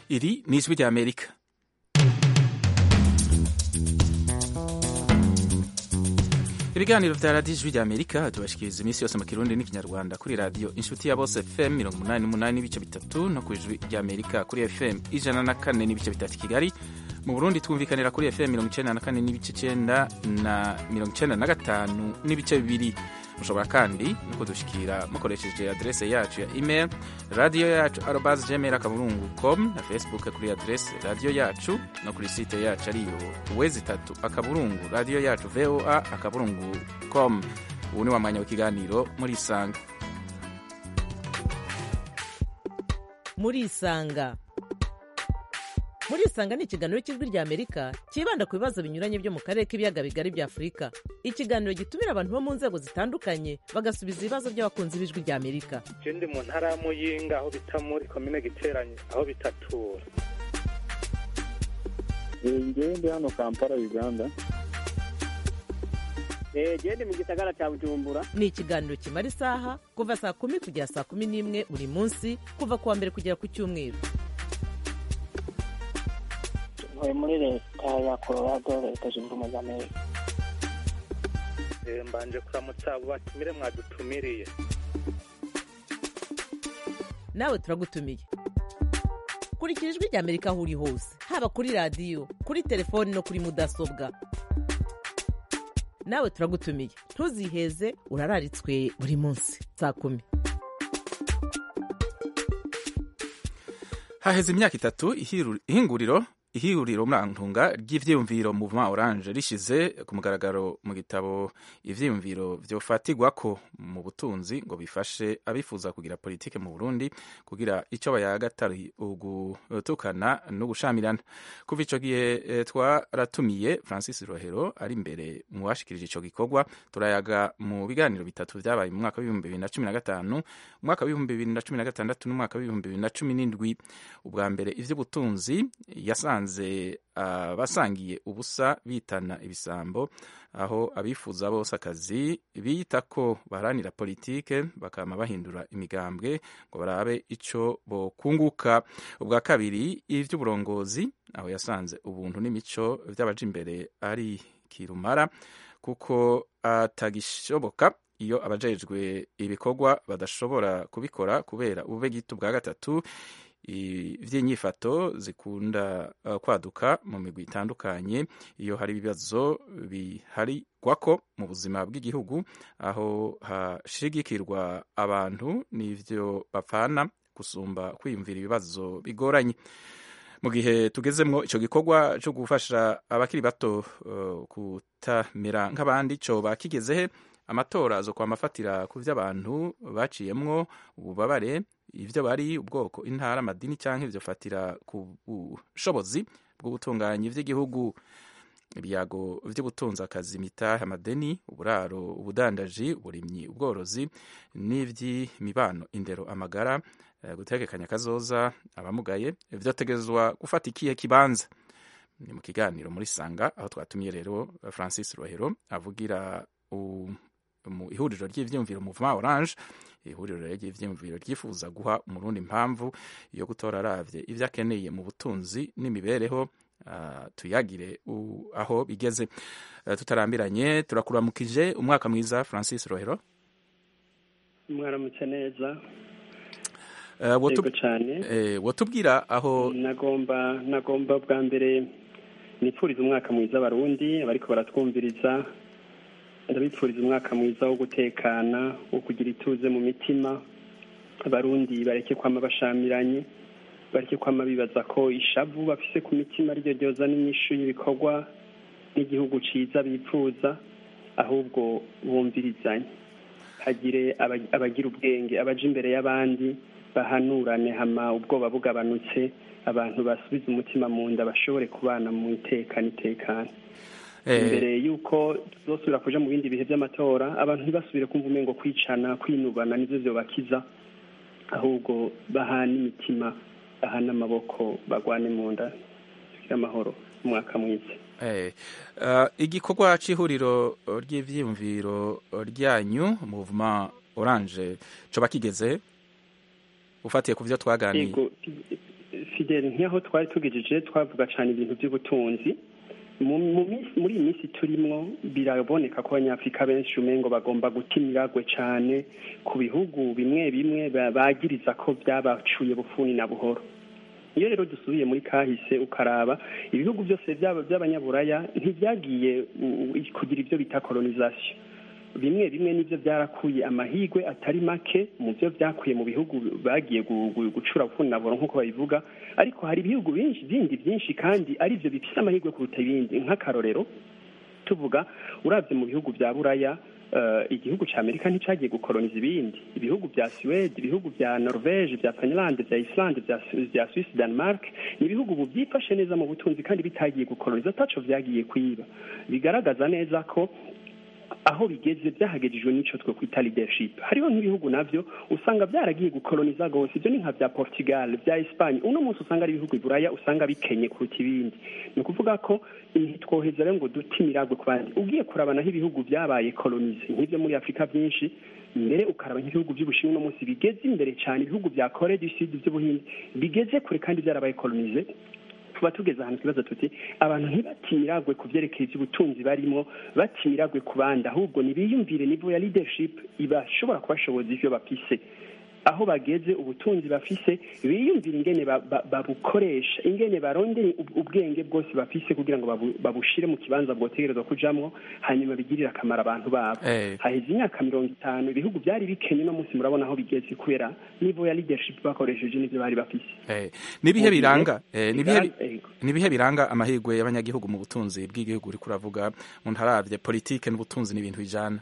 Iri ni ijwi rya Amerika ibiganiro vya radiyo ijwi rya Amerika tubashikiriza iminsi yose mu kirundi n'ikinyarwanda kuri radiyo inshuti ya bose fm mirongo umunani n'umunani n'ibice bitatu no ku ijwi rya Amerika kuri fm ijana na kane n'ibice bitatu i Kigali mu Burundi twumvikanira kuri fm mirongo icenda na kane n'ibice icenda na mirongo icenda na gatanu n'ibice bibiri mushobora kandi no kudushikira mukoresheje adrese yacu ya email radio yacu arobas gmail akaburungu com na facebook kuri adrese radio yacu no kuri site yacu ariyo wezi itatu akaburungu radio yacu voa akaburungu com ubu ni wa mwanya w'ikiganiro muri isanga muri isanga muri isanga ni ikiganiro cy'ijwi rya amerika cyibanda ku bibazo binyuranye byo mu karere k'ibiyaga bigari bya afurika ikiganiro gitumira abantu bo mu nzego zitandukanye bagasubiza ibibazo by'abakunzi b'ijwi rya amerika je ndi mu ntara ya muyinga aho bita muri komine giteranye aho bitatura ngewe ndi hano kampala uganda gende mu gisagara cya bujumbura ni ikiganiro kimara isaha kuva saa kumi kugera saa kumi n'imwe buri munsi kuva ku wa mbere kugera ku cyumweru ntuye muri leta ya colorado leta zunze ubumwe za amerika Eh, mbanje kuramutsa abo batumire mwadutumiriye nawe turagutumiye kurikira ijwi rya amerika aho uri hose haba kuri radiyo kuri telefoni no kuri mudasobwa nawe turagutumiye ntuziheze urararitswe buri munsi saa kumi haheze imyaka itatu ihiru- ihinguriro ihuriro murantunga ry'ivyiyumviro Mouvement Orange rishize ku mugaragaro mu gitabo ivyiyumviro vyofatirwako mu butunzi ngo bifashe abifuza kugira politike mu Burundi kugira ico bayaga atari ugutukana no gushamirana kuva ico gihe eh, twaratumiye Francis Rohero ari imbere mu bashikirije ico gikorwa turayaga mu biganiro bitatu vyabaye mu mwaka w'ibihumbi bibiri na cumi na gatanu mu mwaka w'ibihumbi bibiri na cumi na gatandatu n'umwaka w'ibihumbi bibiri na cumi n'indwi ubwa mbere ivy'ubutunzi yasanze abasangiye ubusa bitana ibisambo aho abifuza bose akazi bita ko baharanira politike bakama bahindura imigambwe ngo barabe ico bokunguka ubwa kabiri ivy'uburongozi aho yasanze ubuntu n'imico vy'abaja imbere ari kirumara kuko atagishoboka iyo abajejwe ibikorwa badashobora kubikora kubera ubube gito bwa gatatu ivy'inyifato zikunda uh, kwaduka mu migwi itandukanye iyo hari ibibazo biharigwako mu buzima bw'igihugu aho hashigikirwa abantu n'ivyo bapfana gusumba kwiyumvira ibibazo bigoranye mu gihe tugezemwo ico gikorwa co gufasha abakiri bato uh, kutamera nk'abandi coba kigezehe amatora zo kwamafatira ku vy'abantu baciyemwo ububabare ivyo bari ubwoko intara amadini canke ivyo fatira ku bushobozi bw'ubutunganye vy'igihugu ibyago vy'ubutunzi akazi imitahe amadeni uburaro ubudandaji uburimyi ubworozi n'ivy'imibano indero amagara eh, gutegekanya kazoza abamugaye vyotegezwa gufata ikihe kibanza ni mu kiganiro muri sanga aho twatumiye rero francis rohero avugira u mu ihuriro ry'ivyiyumviro Mouvement Orange ihuriro ry'ivyiyumviro ryifuza guha umurundi impamvu yo gutora aravye ivyo akeneye mu butunzi n'imibereho uh, tuyagire uh, aho bigeze uh, tutarambiranye turakuramukije umwaka mwiza Francis Rohero mwaramutse neza uh, wotu, yego cyane eh, wotubwira aho nagomba nagomba bwa mbere nipfuriza umwaka mwiza abarundi abariko baratwumviriza ndabipfuriza umwaka mwiza wo gutekana wo kugira ituze mu mitima abarundi bareke kwama bashamiranye bareke kwama bibaza ko ishavu bafise ku mitima ryo ryoza n'inyishu y'ibikorwa n'igihugu ciza bipfuza ahubwo bumvirizanye hagire aba- abagira ubwenge abaja imbere y'abandi bahanurane hama ubwoba bugabanutse abantu basubize umutima mu nda bashobore kubana mu itekana itekana eh, imbere y'uko tuzosubira kuja mu bindi bihe by'amatora abantu ntibasubire kumva umengo kwicana kwinubana nivyo vyobakiza ahubwo bahana imitima bahana amaboko bagwane mu nda tugire amahoro umwaka mwiza Eh, uh, igikorwa c'ihuriro ry'ivyiyumviro ryanyu Mouvement Orange coba kigeze ufatiye ku vyo twaganiye yego si fidele nk'aho twari tugejeje twavuga cyane ibintu by'ubutunzi mu mu minsi- muri iyi minsi turimwo biraboneka ko abanyafurika benshi umengo bagomba guta imiragwe cyane ku bihugu bimwe bimwe ba- bagiriza ko byabacuye bufuni na buhoro iyo rero dusubiye muri kahise ukaraba ibihugu byose byaba by'abanyaburaya ntibyagiye u- u- kugira ibyo bita kolonisation bimwe bimwe nibyo byarakuye amahigwe atari make mu byo byakuye mu bihugu bagiye gu- gu- gucura bufunaburo nk'uko babivuga ariko hari ibihugu byinshi bindi byinshi kandi ari byo bifite amahirwe kuruta ibindi nk'akarorero tuvuga urabye mu bihugu bya buraya eh, igihugu cya amerika nticyagiye gukoloniza ibindi ibihugu bya suwede ibihugu bya norvege bya finlande bya islande bya Su- bya swiss denmark ni ibihugu ubu byifashe neza mu butunzi kandi bitagiye gukoloniza ataco vyagiye kwiba bigaragaza neza ko aho bigeze byahagejejwe n'ico twe kwita leadership hariho nk'ibihugu navyo usanga byaragiye gukoloniza gose ibyo ni nka bya portugal bya espagne uno munsi usanga ari ibihugu iburaya usanga bikenye kuruta ibindi ni ukuvuga ko ntitwoheza rero ngo dute imiragwe ku bandi ugiye kuraba naho ibihugu byabaye kolonize nk'ibyo muri afurika byinshi mbere ukaraba nk'ibihugu by'ubushinwa uno munsi bigeze imbere cyane ibihugu bya kore du sud by'ubuhinde bigeze kure kandi byarabaye kolonize tuba tugeze ahantu twibaza tuti abantu ntibatimiragwe ku byerekeye iby'ubutunzi barimo batimiragwe ku bandi ahubwo nibiyumvire nivo ya leadership ibashobora kubashoboza ivyo bafise aho bageze ubutunzi bafise biyumvira ingene ba- ba- babukoresha ingene barondere ub- ubwenge bwose bafise kugira ngo babu- babushire mu kibanza bwotegerezwa kujamwo hanyuma bigirire akamaro abantu babo Eh. haheze imyaka mirongo itanu ibihugu byari bikenye uno munsi murabona aho bigeze kubera nivo ya leadership bakoresheje n'ivyo bari bafise Eh, nibihe Mu gihe biranga eh, nibihe bi- bigaragara- Ego. nibihe biranga amahirwe y'abanyagihugu mu butunzi bw'igihugu uriko uravuga umuntu aravye politike n'ubutunzi n'ibintu bijana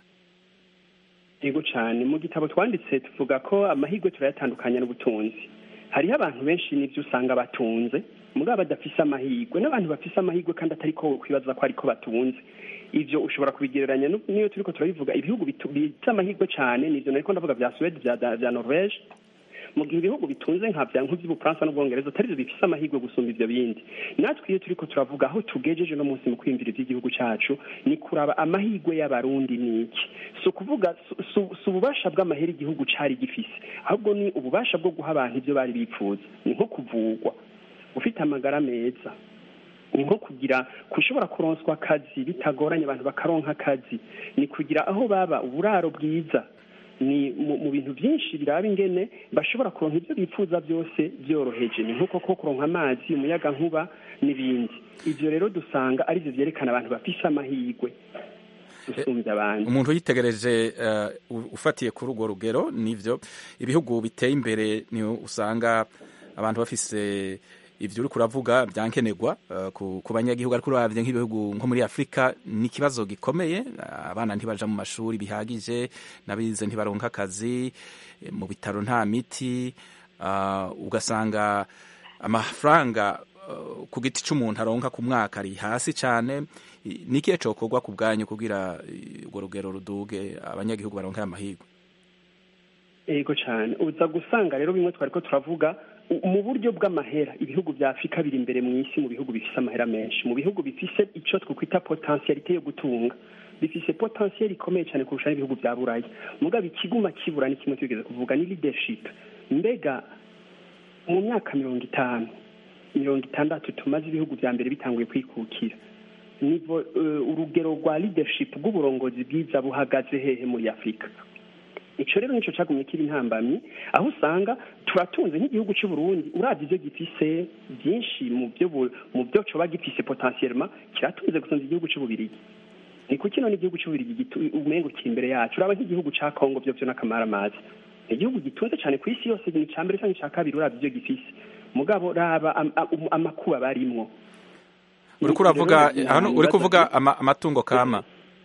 yego cyane mu gitabo twanditse tuvuga ko amahirwe turayatandukanya n'ubutunzi hariho abantu benshi n'ibyo usanga batunze mugabo badafise amahirwe n'abantu bafise amahirwe kandi atari ko kwibaza ko ariko batunze ivyo ushobora kubigereranya nu- n'iyo turiko turabivuga ibihugu bitu- bifite amahirwe cyane nivyo nariko ndavuga vya suwede vya Da- vya norvege mu gihe ibihugu bitunze nka vya nk'ivy'ubufaransa n'ubwongereza atari byo bifise amahirwe gusumba ivyo bindi natwe iyo turiko turavuga aho tugejeje no munsi mu kwiyumvira ivy'igihugu cacu ni kuraba amahirwe y'abarundi ni iki si ukuvuga si- si- si ububasha bw'amahera igihugu cari gifise ahubwo ni ububasha bwo guha abantu ivyo bari bipfuza ni nko kuvugwa ufite amagara meza ni nko kugira kushobora kuronswa akazi bitagoranye abantu bakaronka akazi ni kugira aho baba uburaro bwiza ni mu, mu bintu byinshi biraba ingene bashobora kuronka ibyo bifuza byose byoroheje ni nk'uko ko kuronka amazi umuyaga nkuba n'ibindi ibyo rero dusanga ari byo byerekana abantu bafise amahirwe gusumbya abandi umuntu yitegereje eh, u- ufatiye kuri urwo rugero nivyo ibihugu biteye imbere ni usanga abantu bafise ivyo uriko uravuga byankenerwa eh, ku, ku banyagihugu ariko uravye nk'ibihugu nko muri afurika ni ikibazo gikomeye abana ntibaja mu mashuri bihagije n'abize ntibaronka akazi eh, mu bitaro nta miti ah, ugasanga amafaranga eh, ku giti c'umuntu aronka ku mwaka ari hasi cane I- ni ikihe cokorwa ku bwanyu kugira eh, urwo rugero ruduge abanyagihugu baronke amahirwe yego cyane uza gusanga rero bimwe twari ko turavuga u- mu buryo bw'amahera ibihugu bya afurika biri imbere mu isi mu bihugu bifise amahera menshi mu bihugu bifise icyo twakwita potentialite yo gutunga bifise potentiel ikomeye cyane kurusha n'ibihugu bya buraya mugabo ikiguma kibura ni kimwe tugeze kuvuga ni leadership mbega mu myaka mirongo itanu mirongo itandatu tumaze ibihugu bya mbere bitanguye kwikukira nivo eh, urugero rwa leadership rw'uburongozi bwiza buhagaze hehe muri afurika ico rero nico cagumye kiba intambamyi aho usanga turatunze nk'igihugu cy'u Burundi uravye ivyo gifise byinshi mu byo bu- mu byo coba gifise potentiellement kiratunze gusumba igihugu cy'u Bubirigi ni kuki none igihugu cy'u Bubirigi gitu- umengo kiri imbere yacu uraba nk'igihugu ca Congo byo byo n'akamaramazi ni igihugu gitunze cyane ku isi yose ni ica mbere canke ica kabiri uravye ivyo gifise mugabo raba am- am- amakuba barimwo uriko uravuga Rero, hano nta uriko bibazo uvuga ama- amatungo kama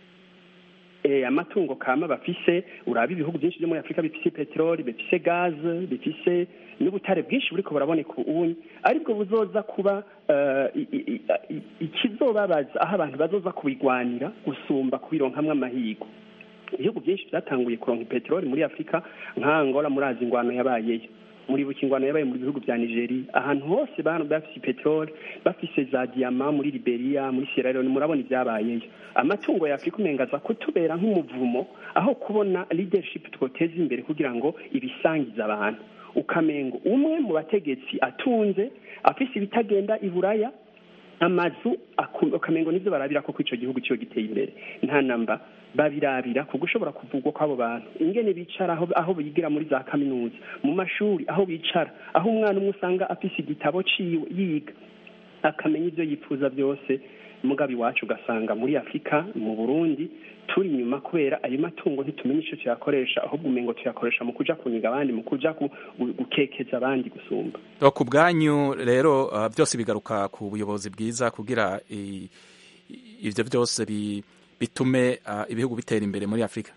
eh, amatungo kama bafise uraba ibihugu byinshi byo muri afurika bifise peteroli bifise gaze bifise n'ubutare bwinshi buriko buraboneka ubunyi aribwo buzoza kuba eh, i- i- i- ikizobabaza aho abantu bazoza kubigwanira gusumba kubironkamwo amahirwe ibihugu byinshi byatanguye kuronka peteroli muri afurika nka angola murazi ingwano yabayeyo muribuka ingwano yabaye mu bihugu bya nigeria ahantu hose bantu bafise peteroli bafise za diyama muri liberia muri sierra leone murabona ibyabayeyo amatungo ya afurika umengaza kutubera nk'umuvumo aho kubona leadership twoteza imbere kugira ngo ibisangize abantu ukamengo umwe mu bategetsi atunze afise ibitagenda i buraya amazu aku- ukamengo nivyo barabira ko ico gihugu ciyo giteye imbere nta namba babirabira ku gushobora kuvugwa kw'abo bantu ingene bicara aho, aho bigira muri za kaminuza mu mashuri aho bicara aho umwana umwe usanga afise igitabo ciwe yiga akamenya ivyo yifuza byose mugabe iwacu ugasanga muri afurika mu burundi turi inyuma kubera ayo matungo ntitumenya ico tuyakoresha ahubwo umengo tuyakoresha mu kuja kuniga abandi mu kuja ku- gu- gukekeza abandi gusumba Oh, ku bwanyu rero uh, byose bigaruka ku buyobozi bwiza kugira i- i- ivyo byose bi- bitume uh, ibihugu bitera imbere muri afurika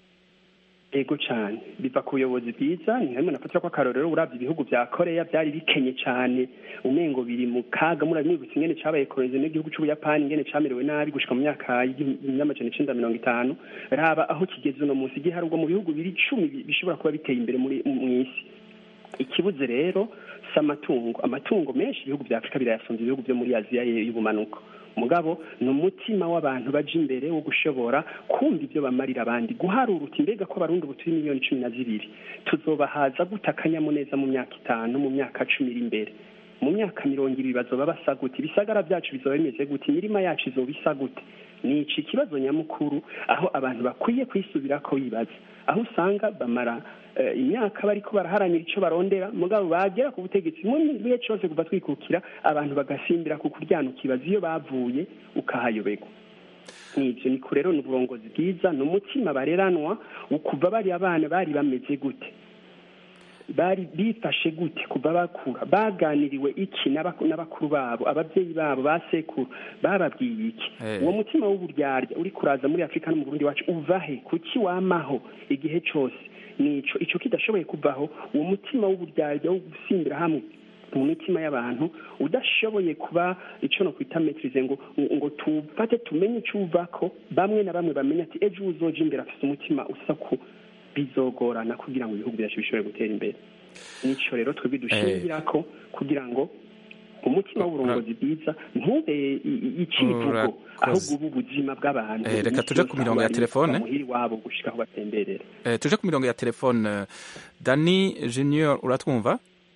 ego cyane biva ku buyobozi bwiza ni hamwe nafatira ko akarorero uravye ibihugu vya koreya byari bikenye cyane umengo biri mu kaga muramwibutsa ingene cabaye kolonize n'igihugu c'ubuyapani ingene camerewe nabi gushika mu myaka y'amajana icenda mirongo itanu raba aho kigeze uno munsi giharurwa mu bihugu biri icumi bi- bishobora kuba biteye imbere muri mw'isi ikibuze rero si amatungo amatungo menshi ibihugu vya afurika birayasumvya ibihugu vyo muri aziya ye- y'ubumanuko mugabo ni umutima w'abantu baja imbere wo gushobora kumva ivyo bamarira abandi guharura uti mbega ko abarundi ubu turi miliyoni cumi na zibiri tuzobahaza gute akanyamuneza mu myaka itanu mu myaka cumi iri imbere mu myaka mirongo ibiri bazoba basa gute ibisagara byacu bizoba bimeze gute imirima yacu izoba isa gute ni iki kibazo nyamukuru aho abantu bakwiye kwisubirako bibaza aho usanga bamara eh, imyaka bariko baraharanira ico barondera mugabo bagera ku butegetsi mu gihe cose kuva twikukira abantu bagasimbira ku kuryana ukibaza iyo bavuye ukahayoberwa nivyo niko rero ni uburongozi bwiza ni umutima bareranwa ukuva bari abana bari bameze gute bari bifashe gute kuva bakura baganiriwe iki n'abaku- n'abakuru babo ababyeyi babo ba sekuru bababwiye iki Eh. uwo mutima w'uburyarya uri kuraza muri afurika no mu burundi wacu uva he kuki wamaho igihe cose nico ico kidashoboye kuvaho uwo mutima w'uburyarya wo gusimbira hamwe mu mitima y'abantu udashoboye kuba ico no kwita metirize ngo ngo tufate tumenye ico uvako bamwe na bamwe bamenye ati ejo uzoja imbere afise umutima usa ku bizogorana kugira ngo ibihugu byacu bishobore gutera imbere nico rero twebwe dushingirako kugira ngo umutima w'uburongozi bwiza ntube i- i- icivugo Urakoze. ahubwo ube ubuzima bw'abantu Eh, reka Iminsi tuje yose ku mirongo ya aho bari telefone. muhira iwabo gushika aho batemberera Eh, tuje ku mirongo ya telefone eh, dani junior uratwumva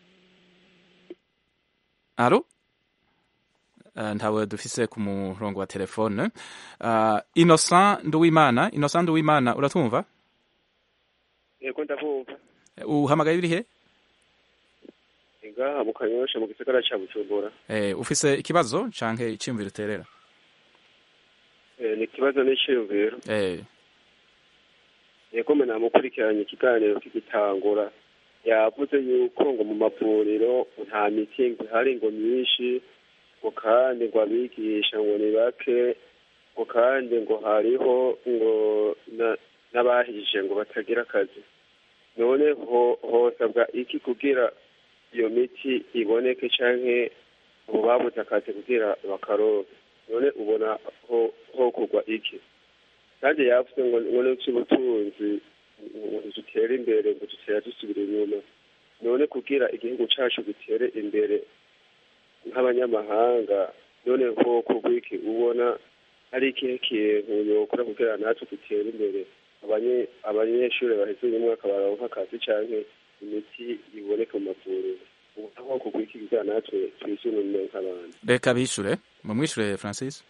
alo Eh, ntawe dufise ku murongo wa telefone uh, innocent nduwimana innocent nduwimana uratwumva yego ndabumva Eh, uhamagaye birihe ngaha mu kanyosha mu gisagara ca bujumbura eh, ufise ikibazo canke iciyumviro uterera Eh, ni ikibazo n'iciyumviro eh, yego mwe namukurikiranye ikiganiro kigitangura yavuze yuko ngo mu mavuriro nta miti ngo ihari ngo myinshi ngo kandi ngo abigisha ngo ni bake ngo kandi ngo hariho ngo na- n'abahije ngo batagira akazi none ho- hosabwa iki kugira iyo miti iboneke canke abo babuze akazi kugira bakaronke none ubona ho hokugwa iki kandi yavuze ngo ngo n'ivy'ubutunzi ngo dutere imbere ngo dutera dusubira inyuma none kugira igihugu cacu gitere imbere nk'abanyamahanga none hokugwa iki ubona ari ikihe kintu yokora kugira natwe dutere imbere abanye- abanyeshuri baheze uyu mwaka baronka akazi canke imiti iboneka mu mavuriro ubona hokugwa iki kugira natwe twisununure nk'abantu reka bishure mumwishure francis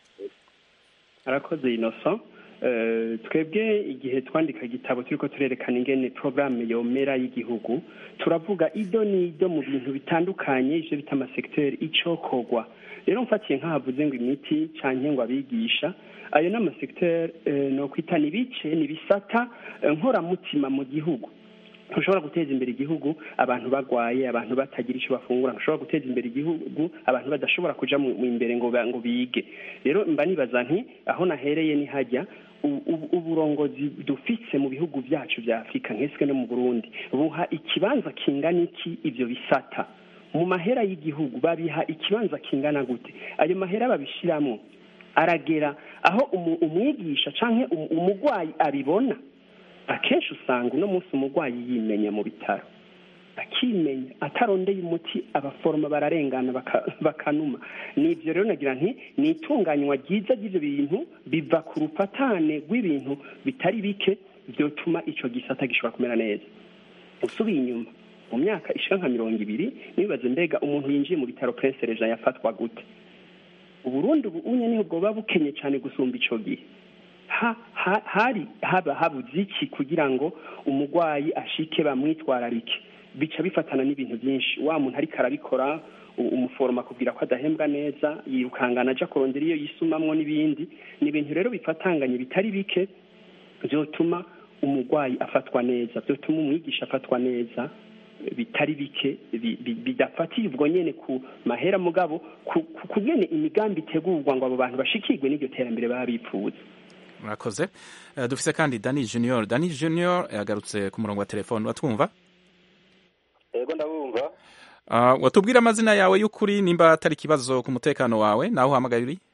arakoze innocent Eh, twebwe igihe twandika igitabo turiko turerekana ingene programme yomera y'igihugu turavuga ido n'ido mu bintu bitandukanye ivyo bita amasekiteri icokorwa rero mfatiye nk'ahavuze ngo imiti canke ngo abigisha ayo ni amasekiteri no kwita ni ibice ni ibisata eh, nkoramutima mu gihugu ntushobora guteza imbere igihugu abantu bagwaye abantu batagira icyo bafungura ntushobora guteza imbere igihugu abantu badashobora kuja mu mu imbere ngo ba- ngo bige rero mba nibaza nti aho nahereye ni hajya u- u- uburongozi dufise mu bihugu byacu vya afurika nkeswe no mu burundi buha ikibanza kingana iki ivyo bisata mu mahera y'igihugu babiha ikibanza kingana gute ayo mahera babishiramwo aragera aho umu- umwigisha canke umu- umugwayi abibona akenshi usanga uno munsi umurwayi yimenya mu bitaro akimenya atarondeye umuti abaforoma bararengana baka- bakanuma nibyo rero nagira nti ni itunganywa ryiza ry'ibyo bintu biva ku rufatane rw'ibintu bitari bike byotuma ico gisata gishobora kumera neza usubiye inyuma mu myaka ishika nka mirongo ibiri nibaze mbega umuntu yinjiye mu bitaro prince reja yafatwa gute uburundi ubu unye niho bwoba bukenye cyane gusumba ico gihe ha, ha, hari haba habuze iki kugira ngo umurwayi ashike bamwitwararike bica bifatana n'ibintu byinshi wa muntu ariko arabikora u- umuforoma akubwira ko adahembwa neza yirukangana aja kurondera iyo yisumamwo n'ibindi ni ibintu rero bifatanganye bitari bike byotuma umurwayi afatwa neza byotuma umwigisha afatwa neza bitari bike bi- bi- bidafatiye ubwo nyene ku mahera mugabo ku ku- ku nyene imigambi itegurwa ngo abo bantu bashikirwe n'iryo terambere baba bipfuza murakoze Eh, dufise kandi dani junior dani junior yagarutse ku murongo wa telefone watwumva yego ndabumva Ah, watubwira amazina yawe y'ukuri nimba atari ikibazo ku mutekano wawe naho uhamagaye uri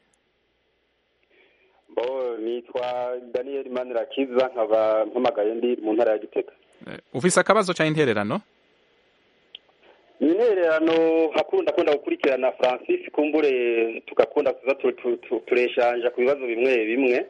bo nitwa daniel manirakiza nkaba mpamagaye ndi mu ntara ya gitega Eh, ufise akabazo ca intererano ni intererano hakunda kunda gukurikirana francis kumbure tugakunda kuza tu- tu- tu- tureshanja ku bibazo bimwe bimwe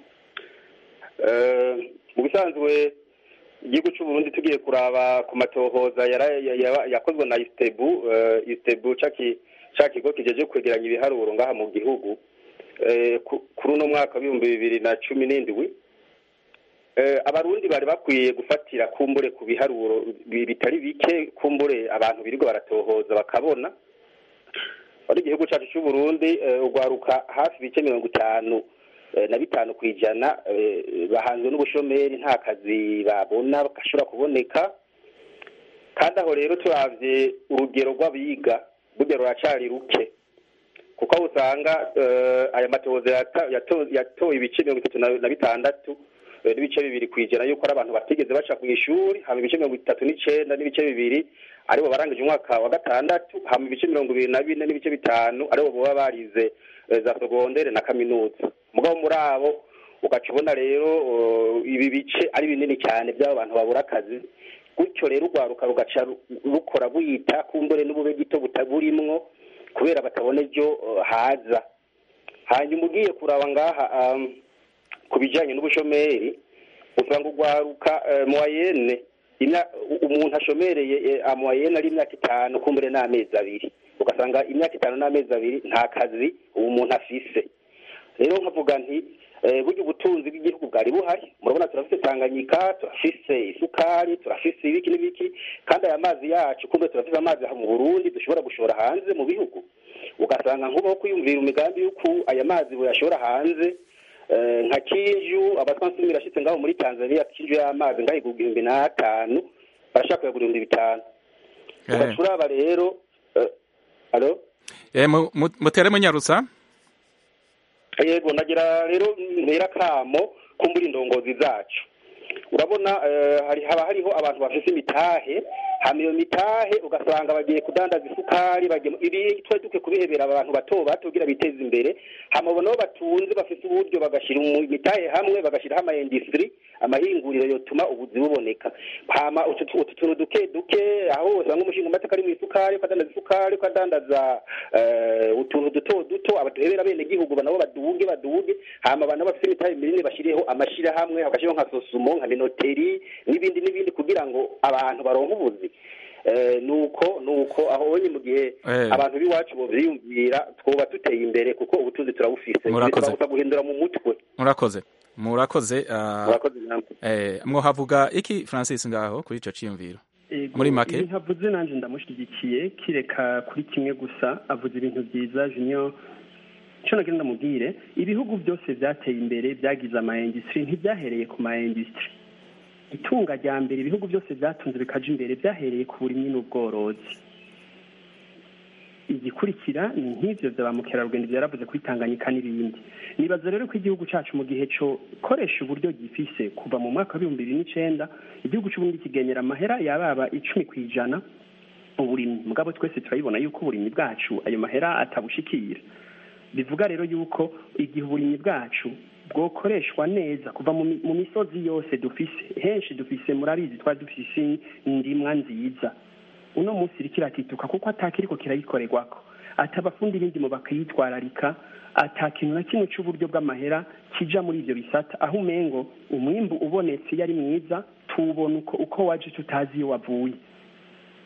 Eh, mu bisanzwe igihugu cy'u Burundi tugiye kuraba ku matohoza yara- ya- ya- yakozwe na istebu eh, istebu ca ki- ca kigo kijeje kwegeranya ibiharuro ngaha mu gihugu eh, ku- kuri uno mwaka w'ibihumbi bibiri na cumi n'indwi Eh, abarundi bari bakwiye gufatira kumbure ku biharuro bi- bitari bike kumbure abantu birirwa baratohoza bakabona ari igihugu cyacu cy'u Burundi eh, ugwaruka hafi ibice mirongo itanu eh, na bitanu ku ijana eh, bahanzwe n'ubushomeri nta kazi babona gashobora kuboneka kandi aho rero turavye urugero rw'abiga burya ruracari ruke kuko aho usanga eh, aya matohoza yata- yato- yatoye ibice mirongo itatu na- na bitandatu eh, n'ibice bibiri ku ijana yuko ari abantu batigeze baca ku ishuri hama ibice mirongo itatu n'icenda n'ibice bibiri aribo barangije umwaka wa gatandatu hama ibice mirongo ibiri na bine n'ibice bitanu aribo boba barize eh, za segondere na kaminuza mugabo muri abo ugaca ubona rero eh, ibi bice ari binini cyane by'abo bantu babura akazi gutyo rero urwaruka rugaca ru- rukora buyita kumbure n'ubube gito butaburimwo kubera batabona ejo eh, haza hanyuma ugiye kuraba ngaha um, ku bijyanye n'ubushomeri usanga urwaruka eh, muwayene imya- u- umuntu ashomereye eh, amuwayene ari imyaka itanu kumbure n'amezi abiri ugasanga imyaka itanu n'amezi abiri nta kazi uwo muntu afise rero nkavuga nti eh, burya ubutunzi bw'igihugu bwari buhari murabona turafise tanganyika turafise isukari turafise ibiki n'ibiki kandi aya mazi yacu kumbe turafise amazi aha mu burundi dushobora gushora hanze mu bihugu ugasanga nk'ubaho kwiyumvira imigambi y'uko aya mazi buyashora hanze eh, nka kinju abatwansi mirashitse ngaho muri tanzania kinju y'amazi ngaho igurwa ibihumbi n'atanu barashaka kuyagura ibihumbi bitanu Eh. ugaca uraba rero eh, alo Eh, mu- mu- mutere munyarutsa yego nagira rero ntera akamo kumbura indongozi zacu urabona eh, hari haba hariho abantu bafise imitahe hama iyo mitahe ugasanga bagiye kudandaza isukari bagiye mu- ibi twari dukwiye kubihebera abantu bato bato kugira biteze imbere hama abo nabo batunze bafise uburyo bagashyira mu mitahe hamwe bagashyiraho ama industry amahinguriro yotuma ubuzi buboneka hama utu tu- utu tuntu duke duke aho usanga umushinga amateka ari mu isukari ukadandaza isukari ukadandaza eh, utuntu duto duto abaduhebera bene gihugu nabo baduge baduge hama abantu bafite imitahe minini bashyirireho amashirahamwe bagashyiraho nka sosumo nka minoteri n'ibindi n'ibindi kugira ngo abantu baronke ubuzi Eh, nuko nuko aho onye mu gihe Eh. abantu b'iwacu bovyiyumvira twoba tuteye imbere kuko ubutunzi turabufise Murakoze. bisaba gusa guhindura mu mutwe murakoze murakoze ah, murakoze namwe eh, mwohavuga iki francis ngaho kuri ico ciyumviro Ego, Muri make? ibintu avuze nanjye ndamushyigikiye kireka kuri kimwe gusa avuze ibintu byiza junior icyo nagira ndamubwire ibihugu byose byateye imbere byagize ama industry ntibyahereye ku ma industry itunga rya mbere ibihugu byose byatunze bikaja imbere byahereye ku burimyi n'ubworozi igikurikira ni nk'ivyo vya ba mukerarugendo byaravuze kuri tanganyika n'ibindi nibaza rero ko igihugu cacu mu gihe co koresha uburyo gifise kuva mu mwaka w'ibihumbi bibiri n'icenda igihugu c'uburundi kigenyera amahera yababa icumi ku ijana uburimyi mugabo twese turabibona yuko uburimyi bwacu ayo mahera atabushikira bivuga rero yuko igihe uburimyi bwacu bwokoreshwa neza kuva mu mi- mu misozi yose dufise henshi dufise murabizi twari dufise indimwa nziza uno munsi iriko iratituka kuko atakiriko kirayikorerwako atabafundi b'indimo bakayitwararika ata kintu na kimwe c'uburyo bw'amahera kija muri ivyo bisata aho umengo umwimbu ubonetse iyo ari mwiza tuwubona uko uko waje tutazi iyo wavuye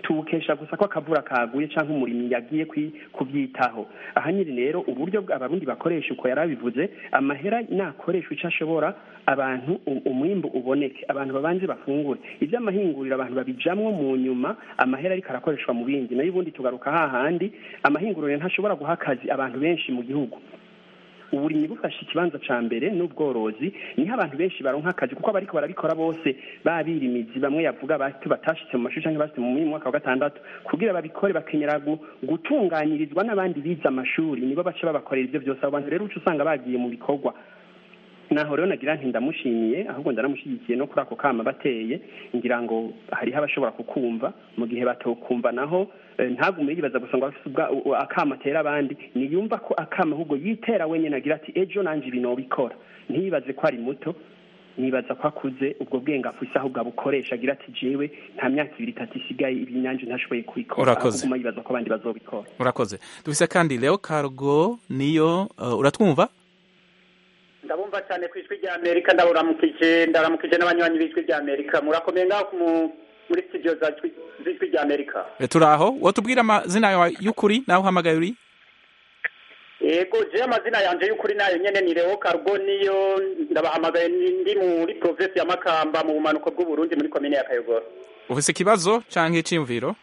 tuwukesha gusa ko akavura kaguye cyangwa umurimyi yagiye kubyitaho aha nyiri rero uburyo abarundi bakoresha uko yari abivuze amahera nakoresha icyo ashobora abantu umwimbu uboneke abantu babanze bafungure iby'amahinguriro abantu babijamwo mu nyuma amahera ariko arakoreshwa mu bindi nayo ubundi tugaruka hahandi amahinguriro ntashobora guha akazi abantu benshi mu gihugu uburimyi bufashe ikibanza ca mbere n'ubworozi niho abantu benshi baronka akazi kuko abariko barabikora bose babirimizi bamwe yavuga bati batashitse mu mashuri canke bashitse mu mwaka wa gatandatu kugira babikore bakenyera gutunganyirizwa n'abandi bize amashuri nibo baca babakorera ivyo vyose abo bantu rero uca usanga bagiye mu bikorwa naho rero nagira nti ndamushimiye ahubwo ndanamushyigikiye no kuri ako kama bateye ngira ngo hariho abashobora kukumva mu gihe batokumva naho ntagume yibaza gusa ngo afite akama atera abandi niyumva ko akama ahubwo yitera wenyine agira ati ejo nanjye ibi nobikora ntiyibaze ko ari muto nibaza ko akuze ubwo bwenge afise ahubwo abukoresha agira ati jewe nta myaka ibiri itatu isigaye ibi nanjye ntashoboye kubikora ahubwo yibaza ko abandi bazobikora urakoze dufise kandi leo cargo niyo uratwumva ndabumva cyane ku ijwi rya amerika ndaburamukije ndaramukije n'abanywanyi b'ijwi rya amerika murakomeye ngaho muri studio z'ijwi rya amerika turi aho watubwira amazina yawe y'ukuri nawe uhamagaye uri yego je amazina yanje y'ukuri nayo nyene ni Leo Cargo niyo ndabahamagaye ndi muri province ya Makamba mu bumanuko bw'Uburundi muri komine ya Kayogoro ufise ikibazo canke iciyumviro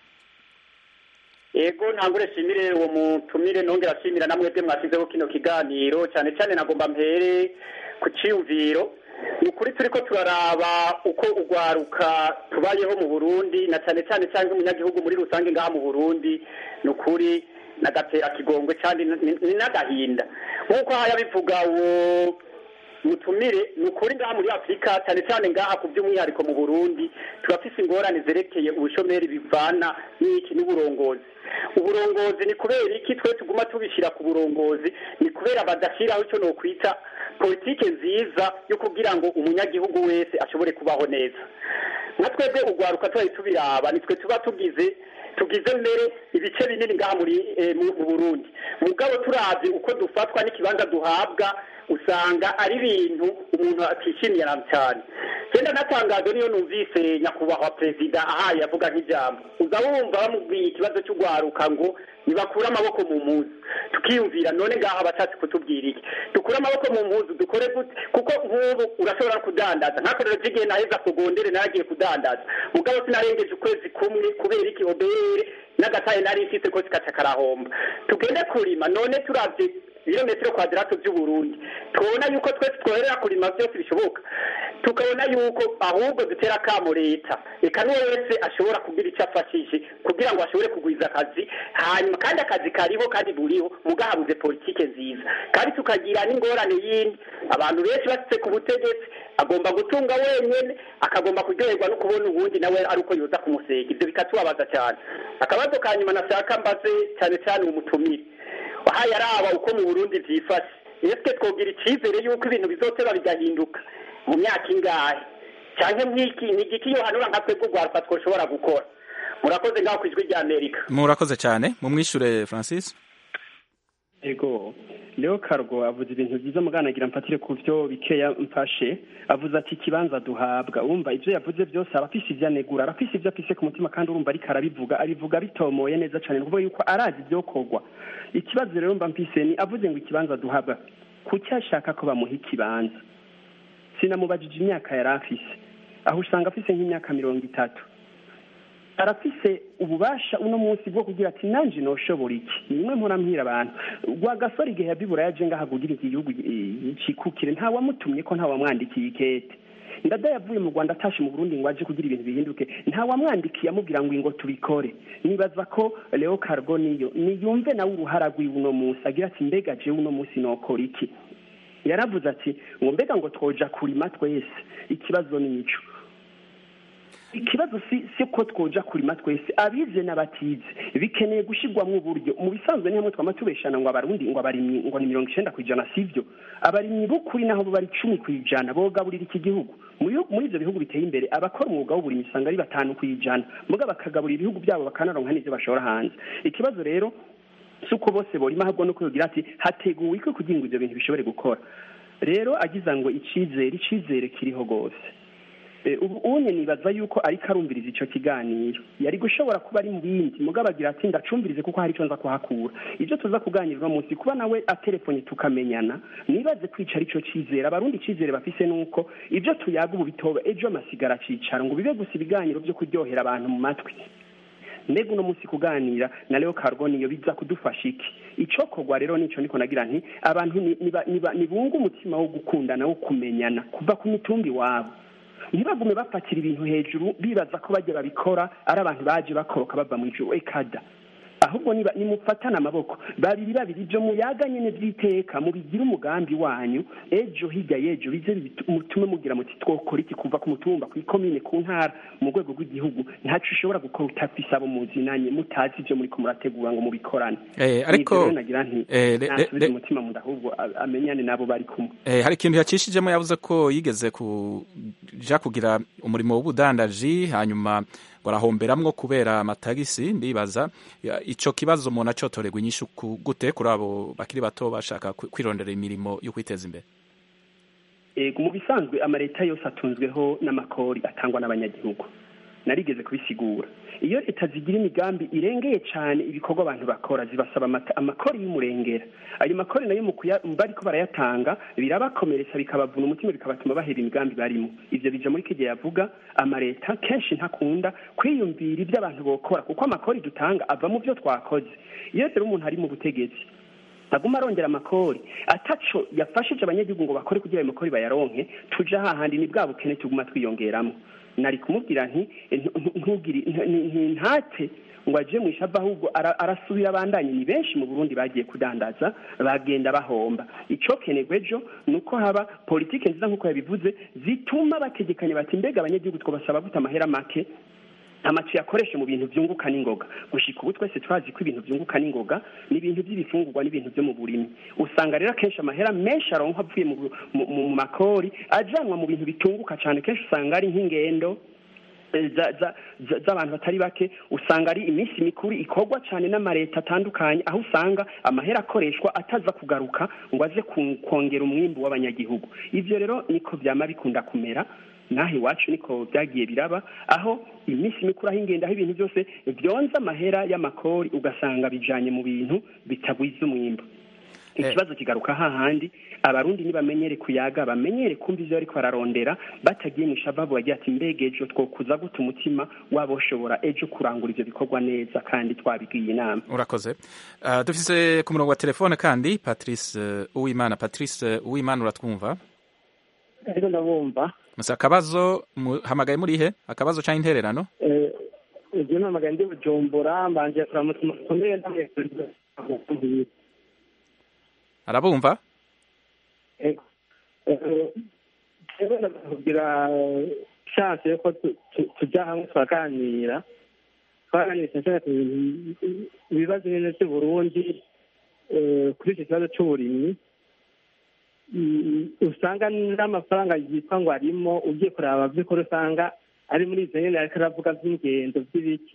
Ego ntangure shimire uwo mutumire nongera shimira namwebwe mwashizeho kino kiganiro cyane cyane nagomba mpere ku ciyumviro ni ukuri turiko turaraba uko ugwaruka tubayeho mu Burundi na cyane cyane cyangwa umunyagihugu muri rusange ngaha mu Burundi ni ukuri nagatera kigongwe cyane ni n'agahinda nk'uko haya bivuga uwo mutumire ni ukuri ngaha muri afurika cyane cyane ngaha ku by'umwihariko mu burundi turafise ingorane zerekeye ubushomeri bivana n'iki n'uburongozi uburongozi ni kubera iki twe tuguma tubishyira ku burongozi ni kubera badashyiraho icyo nokwita politike nziza yo kugira ngo umunyagihugu wese ashobore kubaho neza nka twebwe ugwaruka tubaye tubiraba nitwe tuba tugize tugize mbere ibice binini ngaha muri mu burundi mugabo turabye uko dufatwa n'ikibanza duhabwa usanga ari ibintu umuntu atishimiye cyane genda natangajwe niyo numvise nyakubahwa perezida ahaye avuga nk'ijambo uza wumva bamubwiye ikibazo cy'ugwaruka ngo nibakure amaboko mu mpuzu tukiyumvira none ngaha bashatse kutubwira iki dukure amaboko mu mpuzu dukore gute kuko nk'ubu urashobora kudandaza nk'akarero k'igihe naheza kugondere naragiye kudandaza mugabo sinarengeje ukwezi kumwe kubera iki obere n'agataye nari mfite ko zikaca karahomba tugende kurima none turavye ibirometero kwadarato by'uburundi tubona yuko twese twoherera kurima byose bishoboka tukabona yuko ahubwo dutera akamo leta reka n'uwo wese ashobora kugira icyo afashije kugira ngo ashobore kugwiza akazi hanyuma kandi akazi kariho kandi buriho mugahabuze politike nziza kandi tukagira n'ingorane yindi abantu benshi basitse ku butegetsi agomba gutunga wenyine akagomba kuryoherwa no kubona ubundi nawe ari uko yoza kumusega ibyo bikatubabaza cyane akabazo ka nyuma nashaka mbaze cyane cyane umutumire wahaye araba uko mu burundi byifashe ese twogira icyizere y'uko ibintu bizoteba bigahinduka mu myaka ingahe cyangwa mwiki ni igiki iyo hanura nka twebwe urwaruka twoshobora gukora murakoze ngaho ku ijwi rya amerika murakoze cyane mumwishure francis ego leo cargo avuze ibintu byiza muganagira mfatire ku byo bikeya mfashe avuze ati ikibanza duhabwa wumva ibyo yavuze byose arafise ibyo anegura arafise ibyo afise ku mutima kandi urumva ariko arabivuga abivuga bitomoye neza cyane ni ukuvuga yuko arazi ibyokorwa ikibazo rero mba mfise ni avuze ngo ikibanza duhabwa kuki ashaka ko bamuha ikibanza sinamubajije imyaka yari afise aho usanga afise nk'imyaka mirongo itatu arafise ububasha uno munsi bwo kugira ati nanje noshobora iki nimwe mpora mpira abantu rwagasore igihe yabibura yaje ngaha kugira iki gihugu cikukire nta wamutumye ko nta wamwandikiye ikete ndada yavuye mu rwanda atashe mu burundi ngo aje kugira ibintu bihinduke nta wamwandikiye amubwira ngo ngo tubikore nibaza ko leo cargo niyo niyumve nawe uruhara rwiwe uno munsi agira ati mbega jewe uno munsi nokora iki yaravuze ati ngo mbega ngo twoja kurima twese ikibazo ni ico ikibazo si si ko twoja kurima twese abize n'abatize bikeneye gushirwamwo uburyo mu bisanzwe ni hamwe twama tubeshana ngo abarundi ngo abarimyi ngo ni mirongo icenda kw'ijana sivyo abarimyi b'ukuri naho bo bari cumi kw'ijana bogaburira iki gihugu muri ivyo bihugu biteye imbere abakora umwuga w'uburimyi usanga ari batanu kw'ijana muga bakagaburira ibihugu byabo bakanaronka n'ivyo bashora hanze ikibazo rero si uko bose borima ahubwo no kugira ati hateguwe iki kugira ngo ivyo bintu bishobore gukora rero agiza ngo icizere icizere kiriho rwose ubu unye nibaza yuko ariko arumviriza icyo kiganiro yari gushobora kuba ari mu bindi mugabo agira ati ndacumbirize kuko hari icyo nza kuhakura ibyo tuza kuganira munsi kuba nawe atelefone tukamenyana nibaze kwica aricyo cyizere abarundi icyizere bafise nuko ibyo tuyaga ubu bitoba ejo amasigara acicara ngo bibe gusa ibiganiro byo kuryohera abantu mu matwi mbega uno munsi kuganira na leo carbon iyo biza kudufasha iki icokorwa rero nico niko nagira nti abantu nibunga umutima wo gukundana wo kumenyana kuva ku mitumbi wabo ntibagume bapakira ibintu hejuru bibaza ko bajya babikora ari abantu baje bakoroka bava mu ijuru ekada ahubwo nimufatane amaboko babiri babiri ibyo muyaga nyine by'iteka mubigira umugambi wanyu ejo hirya y'ejo bize mutume mugira muti twokora iki kuva ku mutumba ku ikomine ku ntara mu rwego rw'igihugu ntacyo ushobora gukora utafise abo muzinanye mutazi ibyo muri ko murategura ngo mubikorane ariko nagira nti nasubize umutima mu nda ahubwo amenyane nabo bari kumwe hari ikintu yacishijemo yavuze ko yigeze kuja kugira umurimo w'ubudandaji hanyuma ngo arahomberamwo kubera amatagisi ndibaza ico kibazo umuntu acotorerwa inyishu gute kuri abo bakiri bato bashaka kwirondera imirimo yo kwiteza imbere ego mu bisanzwe amaleta yose atunzweho n'amakori atangwa n'abanyagihugu narigeze kubisigura iyo leta zigira imigambi irengeye cyane ibikorwa abantu bakora zibasaba amakori y'umurengera ayo makori nayo mu bariko barayatanga birabakomeretsa bikabavuna umutima bikabatuma bahera imigambi barimo ivyo bija muri kigihe yavuga amaleta kenshi ntakunda kwiyumvira ibyo abantu bokora kuko amakori dutanga ava mu byo twakoze iyo rero umuntu ari mu butegetsi aguma arongera amakori ataco yafashije abanyagihugu ngo bakore kugira ayo makori bayaronke tuja hahandi ni bwa bukene tuguma twiyongeramo nari kumubwira nti ntate ngo aje mu ishava ahubwo arasubira abandanye ni benshi mu burundi bagiye kudandaza bagenda bahomba icyo kenerwa ejo ni uko haba politiki nziza nk'uko yabivuze zituma bategekanya bati mbega abanyagihugu twabasaba gute amahera make amacu yakoreshe mu bintu byunguka n'ingoga gushika ubu twese twazi ko ibintu byunguka n'ingoga ni ibintu by'ibifungurwa n'ibintu byo mu burimi usanga rero akenshi amahera menshi aronka avuye mu makori ajanwa mu bintu bitunguka cyane kenshi usanga ari nk'ingendo z'abantu batari bake usanga ari iminsi mikuru ikorwa cyane n'amaleta atandukanye aho usanga amahera akoreshwa ataza kugaruka ngo aze kongera umwimbu w'abanyagihugu ibyo rero niko byama bikunda kumera naho iwacu niko byagiye biraba aho iminsi mikuru aho ingenda aho ibintu byose byonza amahera y'amakori ugasanga bijanye mu bintu bitagwiza umwimbu ikibazo kigaruka hahandi abarundi nibamenyere kuyaga bamenyere kumva ivyo bariko bararondera batagiye mu ishababu bagira ati mbega ejo twokuza gute umutima waboshobora ejo kurangura ivyo bikorwa neza kandi twabigiye inama urakoze uh, dufise ku murongo wa telefone kandi patrice uh, uwimana patrice uh, uwimana uratwumva ariko ndabumva musa akabazo hamagaye murihe akabazo canke intererano eh ivyo namagaye ndi bujumbura mbanje kuramutsa umutumire ndamwe arabumva rero ndakugira chance yuko tujya hamwe turaganira twaganira cyane ku ibibazo nyine by'uburundi kuri icyo kibazo cy'uburimyi usanga n'amafaranga yitwa ngo arimo ugiye kureba by'ukuri usanga ari muri izo nyine ariko aravuga by'ingendo by'ibiki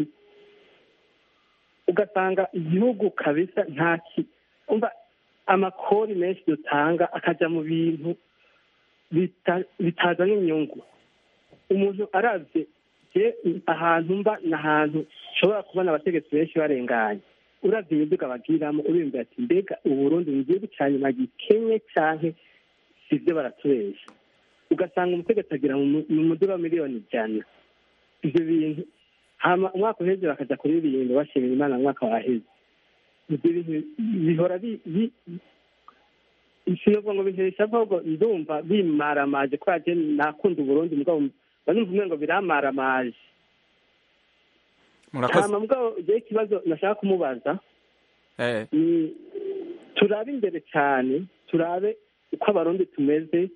ugasanga igihugu kabisa nta umva amakori menshi dutanga akajya mu bintu bitazana inyungu umuntu arabye ahantu mba ni ahantu ushobora kubona abategetsi benshi barenganye urabye imiduga bagiramo urumva ati mbega uburundi ni igihugu cya nyuma gikenye cyane si ibyo baratubeshya ugasanga umutegetsi agira mu muduga wa miliyoni ijana ibyo bintu umwaka uheze bakajya kuririmba bashimira imana umwaka waheze ibyo bintu bihora ishyirwa ngo bihesha ahubwo ndumva bimaramaje kubera ko nakunda uburundi mugabo banumva umwe ngo biramaramaje hama mugabo igihe ikibazo nashaka kumubaza ni turabe imbere cyane turabe uko abarundi tumeze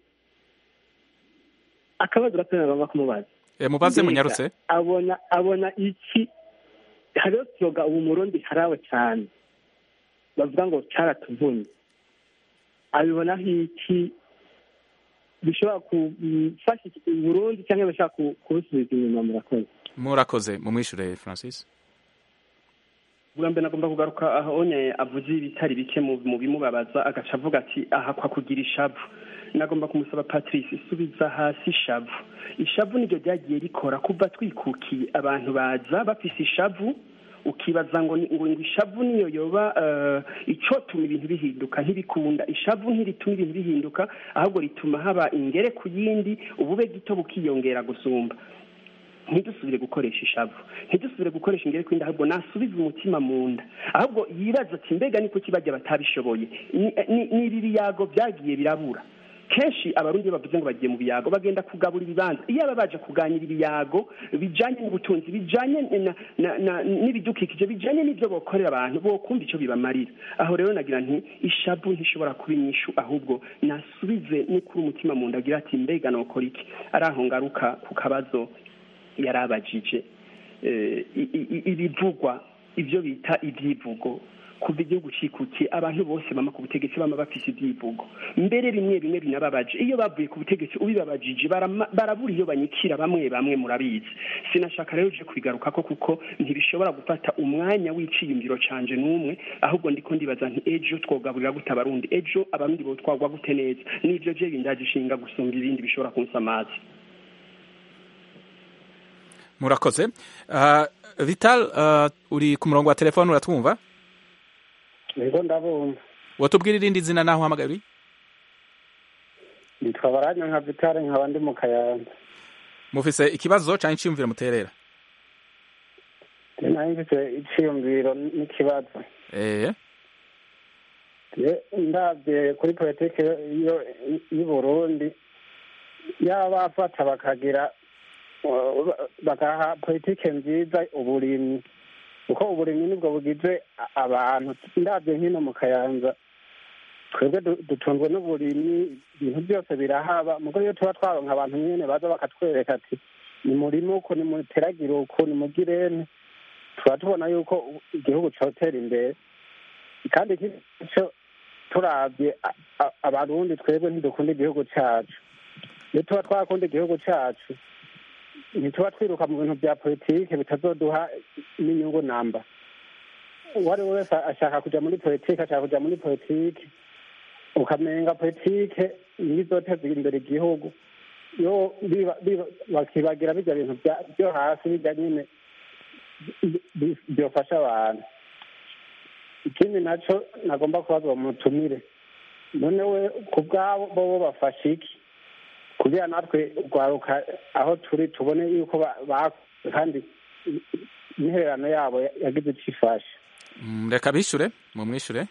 akabazo gato nagomba kumubaza mubaze munyarutse abona abona iki hariho siroga ubu murundi harawe cyane bavuga ngo cyaratuvunye abibonaho iki bishobora gufasha Burundi cyangwa bishobora kubusubiza inyuma murakoze murakoze mumwishure francis bwa mbere nagomba kugaruka aho onye avuze ibitari bike mu bimubabaza agaca avuga ati aha kwa kugira ishavu nagomba kumusaba patrice subiza hasi ishavu ishavu niryo ryagiye rikora kuva twikukiye abantu baza bafise ishavu ukibaza ngo ngo ishavu niyo yoba icyo tuma ibintu bihinduka ntibikunda ishavu ntirituma ibintu bihinduka ahubwo rituma haba ingere ku yindi ubube gito bukiyongera gusumba ntidusubire gukoresha ishavu ntidusubire gukoresha ingere ku yindi ahubwo nasubize umutima mu nda ahubwo yibaza ati mbega niko kibajya batabishoboye ni ibi biyago byagiye birabura kenshi abarundi iyo bavuze ngo bagiye mu biyago bagenda kugabura ibibanza iyo baba baje kuganira ibiyago bijanye n'ubutunzi bijanye n'ibidukikije bijanye n'ibyo bokorera abantu bokumva icyo bibamarira aho rero nagira nti ishavu ntishobora kuba inyishu ahubwo nasubize n'ukuri umutima mu nda agira ati mbega nokora iki ari aho ngaruka ku kabazo yarabajije ibivugwa ibyo bita ibyivugo kuva igihugu cikukiye abantu bose bama ku butegetsi bama bafise ibyivugo mbere bimwe bimwe binababaje iyo bavuye ku butegetsi ubibabajije barabura iyo banyikira bamwe bamwe murabizi sinashaka rero uje kubigaruka ko kuko ntibishobora gufata umwanya w'iciyumviro canje n'umwe ahubwo ndiko ndibaza nti ejo twogaburira gute abarundi ejo abarundi bo twagwa gute neza n'ivyo je bindaje ishinga gusumba ibindi bishobora kunsamaza murakoze uh, vital uh, uri ku murongo wa telefone uratwumva Ego ndabumva. Watubwira irindi zina naho uhamagaye uri? Nitwa Baranya nka Vitale nkaba ndi mu Kayanza. Mufise ikibazo canke iciyumviro muterera? Nari mfise iciyumviro n'ikibazo. Eh. ndabye kuri politiki y'u Burundi yaba bafata bakagira bagaha politiki nziza uburimyi kuko uburimyi nibwo bugize abantu ndabyo nkino mu kayanza twebwe dutunzwe n'uburimyi ibintu byose birahaba mugo iyo tuba twaronka abantu nyene baza bakatwereka ati ni murimo uku ni muteragire uku ni mugirene tuba tubona yuko igihugu cotera imbere kandi ico turavye abarundi twebwe ntidukunda igihugu cacu iyo tuba twakunda igihugu cacu ntituba twiruka mu bintu bya politike bitazoduha n'inyungu namba uwo ari we wese ashaka kuja muri politike ashaka kuja muri politike ukamenga politike niyo izoteza imbere igihugu yo bakibagira bijya bintu byo hasi bijya nyine byofasha abantu ikindi naco nagomba kubaza uwo mutumire none we ku bwabo bobo bafashe iki kugira natwe rwaruka aho turi tubone yuko kandi intererano yabo yagize icyo ifasha reka bishure mumwishure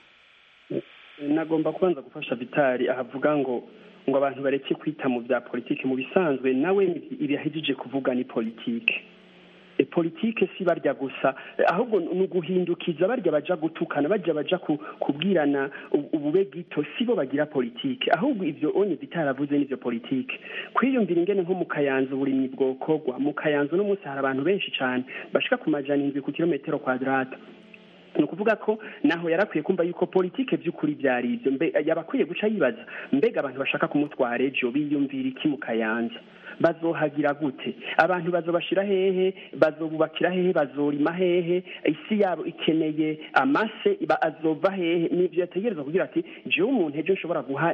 nagomba kubanza gufasha vitari ahavuga ngo ngo abantu bareke kwita mu bya politiki mu bisanzwe nawe ibihagije kuvuga ni politiki politike si barya gusa ahubwo ni uguhindukiza barya baja gutukana barya baja kubwirana ubube gito sibo bagira politike ahubwo ivyo onye bitaravuze n'ivyo politike kwiyumvira ingene nko mu kayanza uburimyi bwokorwa mu kayanza uno munsi hari abantu benshi cane bashika ku majana indwi ku kilometero kwadrata ni ukuvuga ko naho yarakwiye kumva yuko politike by'ukuri byari ibyo yaba akwiye guca yibaza mbega abantu bashaka kumutwara ejo biyumvira iki mu kayanza bazohagira gute abantu bazobashira hehe bazobubakira hehe bazorima hehe isi yabo ikeneye amase azova hehe nivyo yategerezwa kugira ati jewe umuntu ejo nshobora guha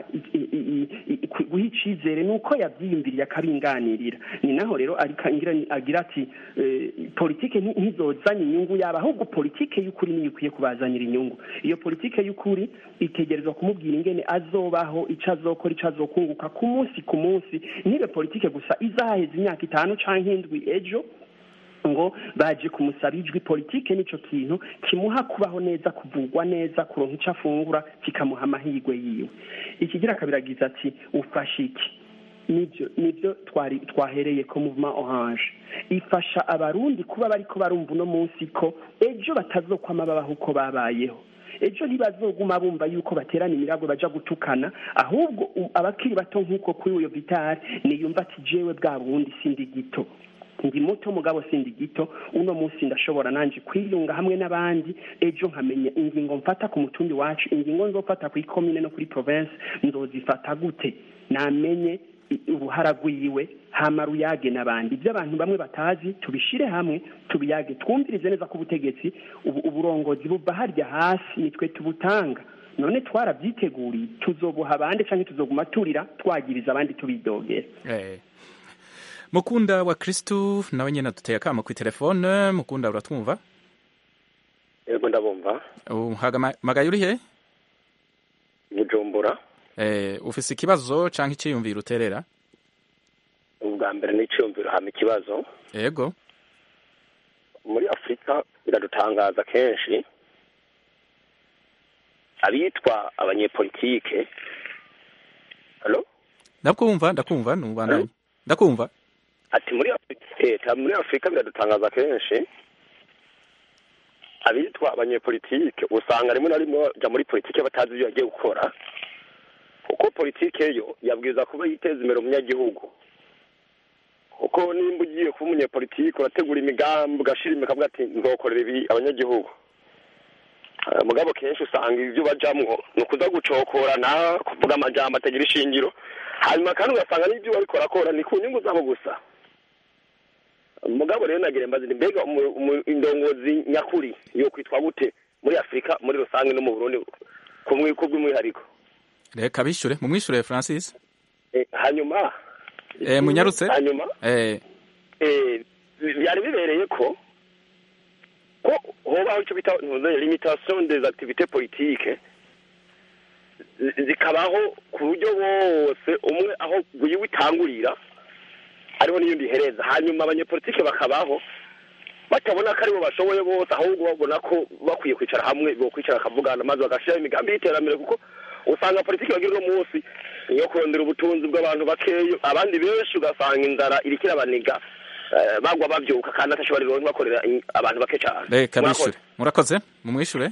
guha icizere nuko yavyiyumviriye akabinganirira ni naho rero agira ati politike ntizozanye inyungu yaba ahubwo politike y'ukuri niyo ikwiye kubazanira inyungu iyo politike y'ukuri itegerezwa kumubwira ingene azobaho ico azokora ico azokunguka ku munsi ku munsi ntibe politike gusa izaheza imyaka itanu canke indwi ejo ngo baje kumusaba ijwi politike nico kintu kimuha kubaho neza kuvugwa neza kuronka ico afungura kikamuha amahirwe yiwe ikigira kabiragiza ati ufashe iki nibyo nibyo twari twahereye ko movement orange ifasha abarundi kuba bariko barumva uno munsi ko ejo batazokwama babaho uko babayeho ejo ntibazoguma bumva yuko baterana imiragwe baja gutukana ahubwo abakiri bato nk'uko kuri uyo vitari niyumva ati jewe bwa bundi sindi gito ndi muto mugabo sindi gito uno munsi ndashobora nanje kwiyunga hamwe n'abandi ejo nkamenya ingingo mfata ku mutumbi wacu ingingo nzofata ku ikomine no kuri province nzozifata gute namenye i- uruhara rwiwe hama ruyage n'abandi ibyo abantu bamwe batazi tubishire hamwe tubiyage twumvirize neza ko ubutegetsi ubu uburongozi buva harya hasi nitwe tubutanga none twarabyiteguriye tuzobuha abandi cyangwa tuzoguma turira twagiriza abandi tubidogera Eh. mukunda wa kristu nawe nyine duteye akamo ku telefone mukunda uratwumva yego ndabumva uhamagaye uri he bujumbura Eh, ufise ikibazo canke iciyumviro uterera ubwa mbere n'iciyumviro hama ikibazo yego muri afurika biradutangaza kenshi abitwa abanyepolitike halo ndakumva ndakumva nubandanye ndakumva ati muri afurika leta muri afurika biradutangaza kenshi abitwa abanyepolitike usanga rimwe na rimwe baja muri politike batazi ibyo bagiye gukora kuko politike yo yabwiza kuba yiteza imbere umunyagihugu kuko nimba ugiye kuba umunyepolitike urategura imigambi ugashira imikavuga ati nzokorera ibi abanyagihugu Eh, mugabo kenshi usanga ibyo bajamwo ni ukuza gucokorana kuvuga amajambo atagira ishingiro hanyuma kandi ugasanga n'ibyo bariko barakora ni ku nyungu zabo gusa mugabo rero nagira mbazi nti mbega umu- umu- indongozi nyakuri yo kwitwa gute muri afurika muri rusange no mu burundi kumwe kubw'umwihariko reka bishure mumwishure francis Eh, hanyuma eh, munyarutse hanyuma eh, eh, byari bibereye ko ko hobaho icyo bita ntuze limitation des activités politiques zi- zikabaho ku buryo bose umwe aho wiwe itangurira ariho n'iyindi ihereza hanyuma abanyepolitike bakabaho batabona ko aribo bashoboye bose ahubwo babona ko bakwiye kwicara hamwe bokwicara bakavugana maze bagashyiraho imigambi y'iterambere kuko usanga politiki bagira uno munsi niyo kurondera ubutunzi bw'abantu bakeya abandi benshi ugasanga inzara iriko irabaniga eh, bagwa bavyuka kandi atashobora rero bakorera in- abantu bake cyane reka Murakoze. bishure murakoze mumwishure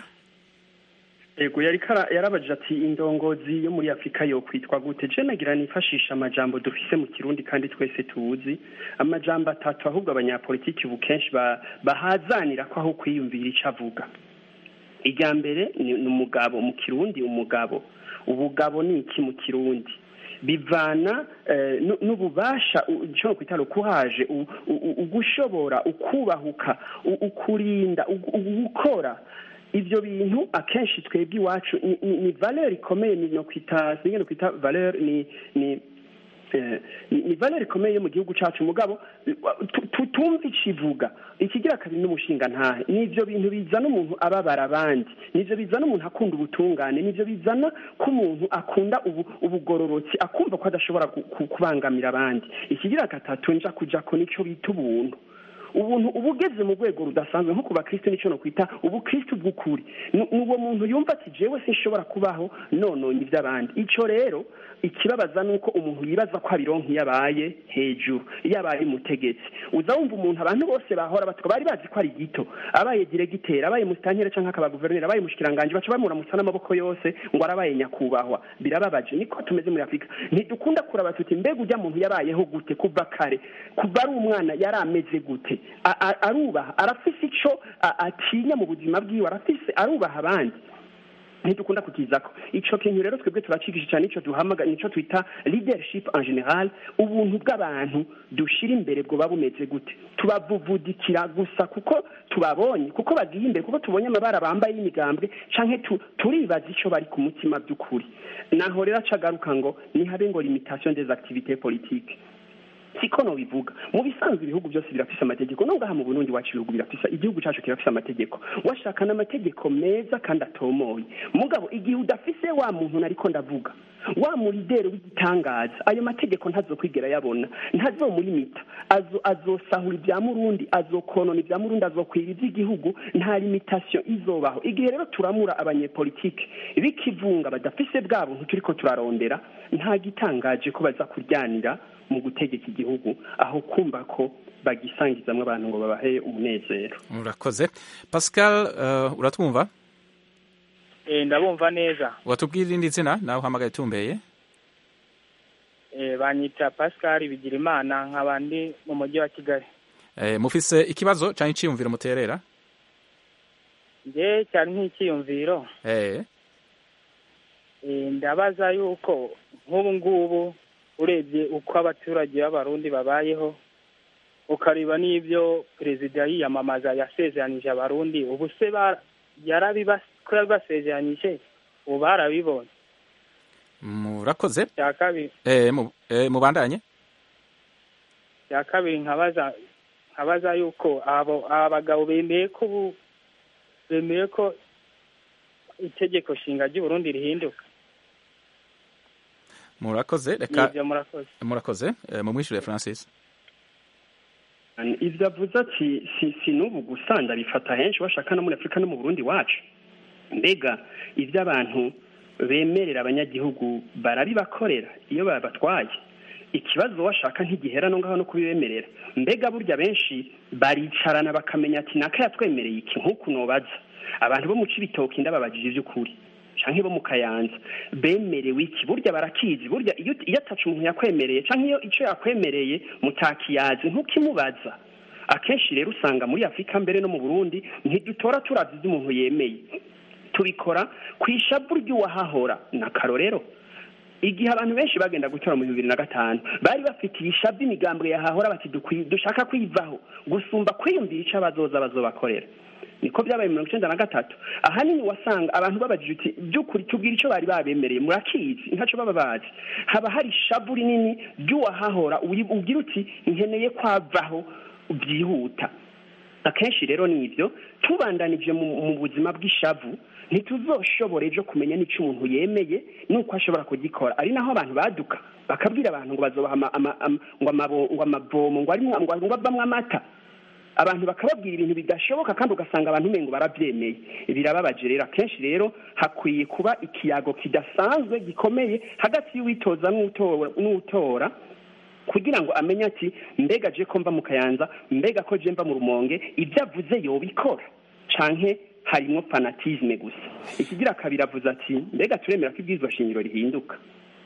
yego yari kara- yarabajije ati indongozi yo muri afurika yo kwitwa gute je nagira nifashisha amajambo dufise mu kirundi kandi twese tuzi amajambo atatu ahubwo abanyapolitiki ubu kenshi ba- bahazanira ko aho kwiyumvira ico avuga irya mbere ni ni umugabo mu kirundi umugabo ubugabo ni iki mu kirundi bivana eh, nu- n'ububasha u- ico kwita rukuhaje u- u- u- ugushobora ukubahuka u- ukurinda u- u- gukora ibyo bintu akenshi twebwe iwacu ni, ni, ni valeur ikomeye ni no kwita singe no kwita valeur ni ni eh, ni ni valeur ikomeye yo mu gihugu cacu mugabo tu- tu- tumva icivuga ikigira kabiri n'umushinga ntahe nivyo bintu bizana umuntu ababara abandi nivyo bizana umuntu akunda ubutungane nivyo bizana ko umuntu akunda ubu, ubugororotsi akumva ko adashobora ku- ku- kubangamira abandi ikigira gatatu nja kujako nico bita ubuntu ubuntu uba ugeze mu rwego rudasanzwe nko ku bakristo nicyo no kwita ubukristo bw'ukuri ni ni uwo muntu yumva ati jewe sinshobora kubaho nononye iby'abandi icyo rero ikibabaza ni uko umuntu yibaza ko abironka iyo abaye hejuru iyo abaye umutegetsi uza wumva umuntu abantu bose bahora batwa bari bazi ko ari gito abaye diregiteri abaye musitanteri cyangwa akaba guverineri abaye umushikiranganji baca bamuramutsa n'amaboko yose ngo arabaye nyakubahwa birababaje niko tumeze muri afurika ntidukunda kuraba tuti mbega ujya muntu yabayeho gute kuva kare kuva ari umwana yari ameze gute A- a- arubaha arafise ico a- atinya mu buzima bwiwe arafise arubaha abandi ntidukunda kukizako ico kintu rero twebwe turacikisha cyane ico duhamaga nico twita leadership en general ubuntu bw'abantu dushira imbere bwoba bumeze gute tubavuvudikira gusa kuko tubabonye kuko bagiye imbere kuko tubonye amabara bambaye y'imigambwe canke tu, turibaza ico bari ku mutima by'ukuri naho rero acagaruka ngo nihabe ngo limitation des activités politiques siko no bivuga mu bisanzwe ibihugu byose birafise amategeko no ngaha mu Burundi wacu ibihugu birafise igihugu cacu kirafise amategeko washaka n'amategeko meza kandi atomoye mugabo igihe udafise wa muntu nariko ndavuga wa murideri w'igitangaza ayo mategeko ntazokwigera yabona ntazomulimita azo azosahura ibya murundi azokonona ibya murundi azokwira iby'igihugu nta limitation izobaho igihe rero turamura abanyepolitike bikivunga badafise bwa buntu turiko turarondera nta gitangaje ko baza kuryanira mu gutegeka igihugu aho kumva ko bagisangizamwo abantu ngo babahe umunezero urakoze pascal uh, uratwumva Eh, ndabumva neza watubwira irindi zina nawe uhamagaye tumbeye Eh, banyita pascal bigirimana nkaba ndi mu mujyi wa kigali eh, mufise ikibazo canke iciyumviro muterera nge cyari nk'ikiyumviro eh, Eh, ndabaza yuko nk'ubu ngubu urebye uko abaturage b'abarundi babayeho ukareba n'ibyo perezida yiyamamaza yasezeranije abarundi ubu se ba- yarabiba- ko yabibasezeranyije ubu barabibonye murakoze cya kabiri eh, mu- eh, mubandanye cya kabiri nkabaza nkabaza yuko abo aba bagabo bemeye ko ubu bemeye ko itegeko nshinga ry'uburundi rihinduka murakoze reka nibyo murakoze murakoze eh, mumwishure francis ivyo avuze ati si, si n'ubu gusa ndabifata henshi bashaka no muri afurika no mu burundi wacu mbega ivyo abantu bemerera abanyagihugu barabibakorera iyo babatwaye ikibazo washaka ntigihera no ngaho no kubibemerera mbega burya benshi baricarana bakamenya ati naka yatwemereye iki nk'uku nobaza abantu bo mu cibitoki ndababajije ivy'ukuri canke bo mu kayanza bemerewe iki burya barakizi burya iyo iyo ataca umuntu yakwemereye canke iyo ico yakwemereye mutakiyazi ntukimubaza akenshi rero usanga muri afurika mbere no mu burundi ntidutora turavye ivyo umuntu yemeye tubikora ku ishavu ry'uwahahora na karorero igihe abantu benshi bagenda gutora mu bibiri na gatanu bari bafitiye ishavu imigambwe yahahora bati dukwi- dushaka kwivaho gusumba kwiyumvira ico abazoza bazobakorera niko byabaye mirongo icenda na gatatu ahanini wasanga abantu babajije uti by'ukuri tubwira ico bari babemereye murakizi ntaco baba bazi haba hari ishavu rinini ry'uwahahora uyi- ugira uti nkeneye kwavaho byihuta akenshi rero ni ibyo tubandanije mu mu buzima bw'ishavu ntituzoshobora ejo kumenya n'icyo umuntu yemeye n'uko ashobora kugikora ari naho abantu baduka bakabwira abantu ngo bazobaha ama- ama- ama- ngo amabo- ngo amavomo ngo arimwo- ngo ngo avamwo amata abantu bakababwira ibintu bidashoboka kandi ugasanga abantu umengo barabyemeye birababaje rero akenshi rero hakwiye kuba ikiyago kidasanzwe gikomeye hagati y'uwitoza n'utora n'utora kugira ngo amenye ati mbega je ko mva mu kayanza mbega ko je mva mu rumonge ibyo avuze yobikora canke harimwo fanatisme gusa ikigira kabiri avuze ati mbega turemera ko ibwirizwa shingiro rihinduka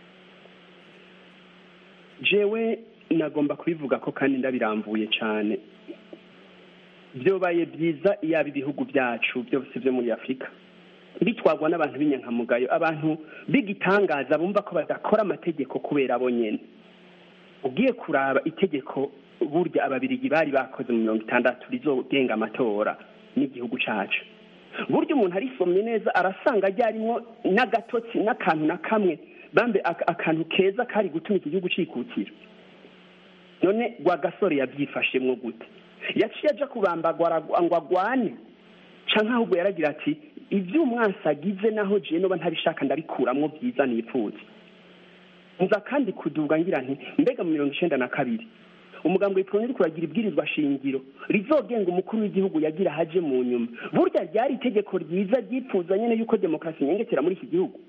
jewe nagomba kubivuga ko kandi ndabirambuye cane byobaye byiza iyaba ibihugu byacu byose byo muri afurika bitwagwa n'abantu b'inyankamugayo abantu b'igitangaza bumva ko badakora amategeko kubera bo nyene ugiye kuraba itegeko burya ababirigi bari bakoze mu mirongo itandatu rizogenga amatora n'igihugu cacu burya umuntu arisomye neza arasanga ryarimwo n'agatotsi n'akantu na kamwe bambe ak- akantu keza kari gutuma iki gihugu cikukira none rwagasore yabyifashemwo gute yaciye aja kubambagwa aragwa- ngo agwane canke ahubwo yaragira ati ibyo umwansi agize naho jewe noba ntabishaka ndabikuramwo byiza nipfuza nza kandi kuduga ngira nti mbega mu mirongo icenda na kabiri umugambi witwa uri kuragira ibwirizwa shingiro rizogenga umukuru w'igihugu yagira haje mu nyuma burya ryari itegeko ryiza ryipfuza nyene yuko demokarasi inyengetera muri iki gihugu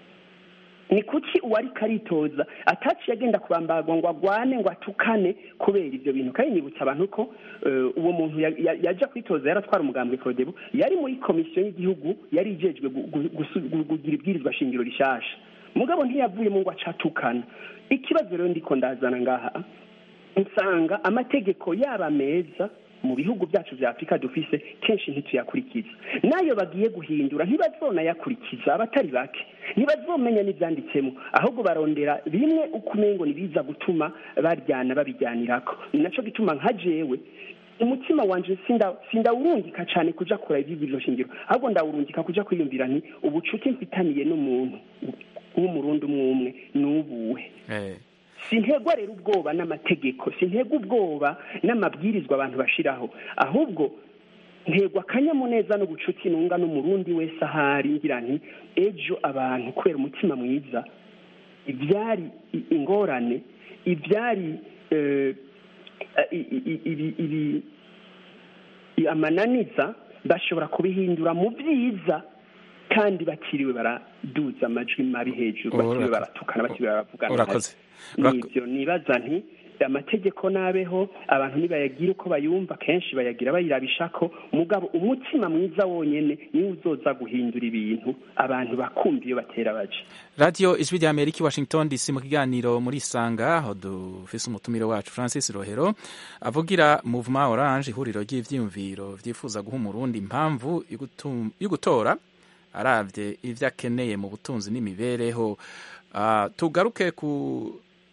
ni kuki uwari karitoza ataciye agenda kubambagwa ngo agwane ngo atukane kubera ivyo bintu kandi nibutsa abantu ko eh, uwo muntu ya- ya- yaja kwitoza yaratwara umugambi Frodebu yari muri komisiyo y'igihugu yari ijejwe gu- gu- gusu- gu- kugira ibwirizwa shingiro rishasha mugabo ntiyavuyemo ngo acatukana ikibazo rero ndiko ndazana ngaha nsanga amategeko yaba meza mu bihugu byacu vya afurika dufise kenshi ntituyakurikiza nayo bagiye guhindura ntibazonayakurikiza abatari bake ntibazomenya n'ivyanditsemo ahubwo barondera bimwe uko umengo nibiza gutuma baryana babijyanirako ni naco gituma nka jewe umutima wanje sinda sindawurungika cane kuja kura ivyigiriro shingiro ahubwo ndawurungika kuja kwiyumvira nti ubucuti mfitaniye n'umuntu w'umurundi umwe umwe nubuhe eh. sintegwa rero ubwoba n'amategeko sintegwa ubwoba n'amabwirizwa abantu bashiraho ahubwo ntegwa akanyamuneza n'ubucuti nunga n'umurundi wese ahari ngira nti ejo abantu kubera umutima mwiza ibyari i- ingorane ibyari eh, i- i- i- ibi- ibi- i- amananiza bashobora kubihindura mu byiza kandi bakiriwe baraduza amajwi mabi hejuru bakiriwe Urakoze. baratukana bakiriwe baravugana Urakoze. nibyo nibaza nti amategeko nabeho abantu nibayagira uko bayumva kenshi bayagira bayirabishako mugabo umutima mwiza wonyene niwe uzoza guhindura ibintu abantu bakumva iyo batera baje radiyo ijwi rya amerika i washington dc mu kiganiro muri isanga aho dufise umutumire wacu francis rohero avugira movement orange ihuriro ry'ivyiyumviro vyifuza guha umurundi impamvu yo gutum- yo gutora aravye ivyo akeneye mu butunzi n'imibereho Ah, tugaruke ku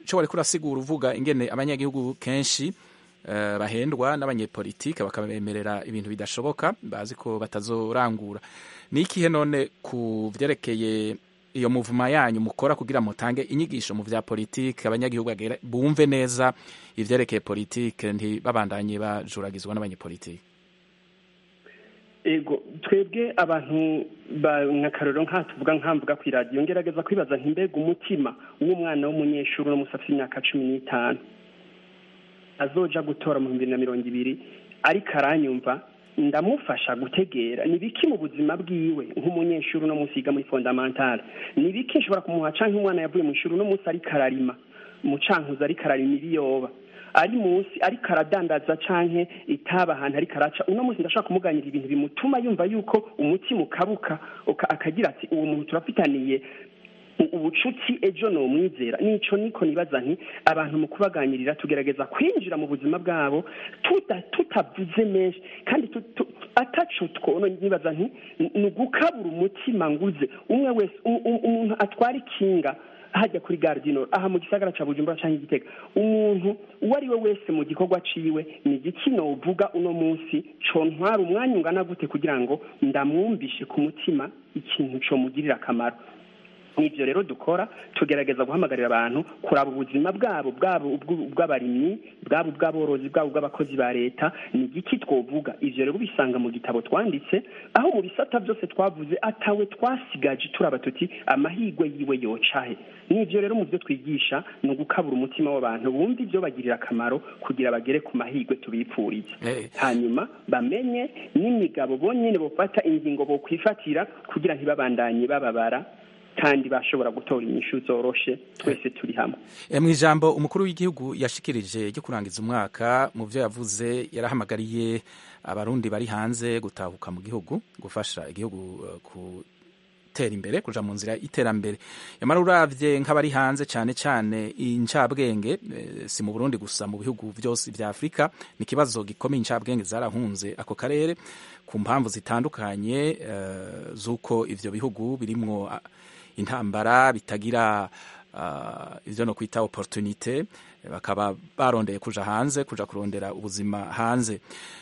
icyo wari kurasigura uvuga ingene abanyagihugu kenshi eh, bahendwa n'abanyepolitike bakabemerera ibintu bidashoboka bazi ko batazorangura ni ikihe none ku vyerekeye iyo muvuma yanyu mukora kugira mutange inyigisho mu vya politike abanyagihugu bagere- bumve neza ivyerekeye politike ntibabandanye bajuragizwa n'abanyepolitike ego twebwe abantu ba nkakarero nka tuvuga nkamvuga ku iradiyo ngerageza kwibaza nti mbega umutima w'umwana w'umunyeshuri uno musi afite imyaka cumi n'itanu azoja gutora mu bihumbi bibiri na mirongo ibiri ariko aranyumva ndamufasha gutegera ni biki mu buzima bwiwe nk'umunyeshuri uno munsi yiga muri fondamentale ni biki nshobora kumuha canke umwana yavuye mu ishuri uno munsi ariko ararima mu cankuzo ariko ararima ibiyoba ari munsi ariko aradandaza canke itaba ahantu ariko araca uno munsi ndashaka kumuganira ibintu bimutuma yumva yuko umutima ukabuka uka- akagira ati uwo muntu turafitaniye u- ubucuti ejo nomwizera nico niko nibaza nti abantu mu kubaganirira tugerageza kwinjira mu buzima bwabo tuta- tutavuze menshi kandi tu- tu- ataco twono nibaza nti ni- ni ugukabura umutima nguze umwe wese um- um- umuntu atwara ikinga hajya kuri gare du Nord aha mu gisagara ca bujumbura canke igitega umuntu uwo ari we wese mu gikorwa ciwe ni igiki novuga uno munsi contwara umwanya ungana gute kugira ngo ndamwumvishe ku mutima ikintu comugirira akamaro nivyo rero dukora tugerageza guhamagarira abantu kuraba ubuzima bwabo bwabo ubw- ubw'abarimyi bwabo ubw'aborozi bwabo ubw'abakozi ba leta ni igiki twovuga ivyo rero ubisanga mu gitabo twanditse aho mu bisata byose twavuze atawe twasigaje turaba tuti amahigwe yiwe yocahe nivyo rero mu byo twigisha ni ugukabura umutima w'abantu bumva ibyo bagirira akamaro kugira bagere ku mahigwe tubipfuriza hanyuma bamenye n'imigabo bonyene bofata ingingo bokwifatira kugira ntibabandanye bababara kandi bashobora gutora inyishu zoroshe twese turi hamwe E, mu ijambo umukuru w'igihugu yashikirije ryo kurangiza umwaka mu byo yavuze yarahamagariye abarundi bari hanze gutahuka mu gihugu gufasha igihugu eh, gutera imbere kuja mu nzira y'iterambere yamara uravye nk'abari hanze cane cane incabwenge eh, si mu Burundi gusa mu bihugu vyose vya Afrika ni ikibazo gikomeye incabwenge zarahunze ako karere ku mpamvu zitandukanye eh, z'uko ivyo bihugu birimwo ah, intambara bitagira uh, ivyo no kwita opportunité bakaba barondeye kuja hanze kuja kurondera ubuzima hanze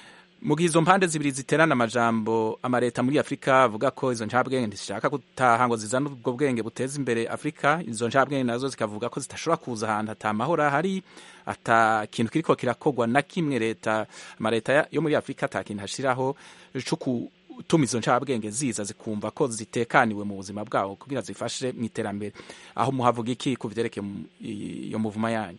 mu gihe izo mpande zibiri ziterana amajambo amareta muri afurika avuga ko izo ncabwenge ntizishaka gutaha ngo zizane ubwo bwenge buteza imbere afurika izo ncabwenge nazo zikavuga ko zidashobora kuza ahantu ata mahoro ahari ata kintu kiriko kirakorwa na kimwe leta amareta ya- yo muri afurika ata kintu hashiraho co gutuma izo ncabwenge ziza zikumva ko zitekaniwe mu buzima bwabo kugira zifashe mu iterambere aho muhavuga iki ku vyerekeye mu- iyo muvuma yanyu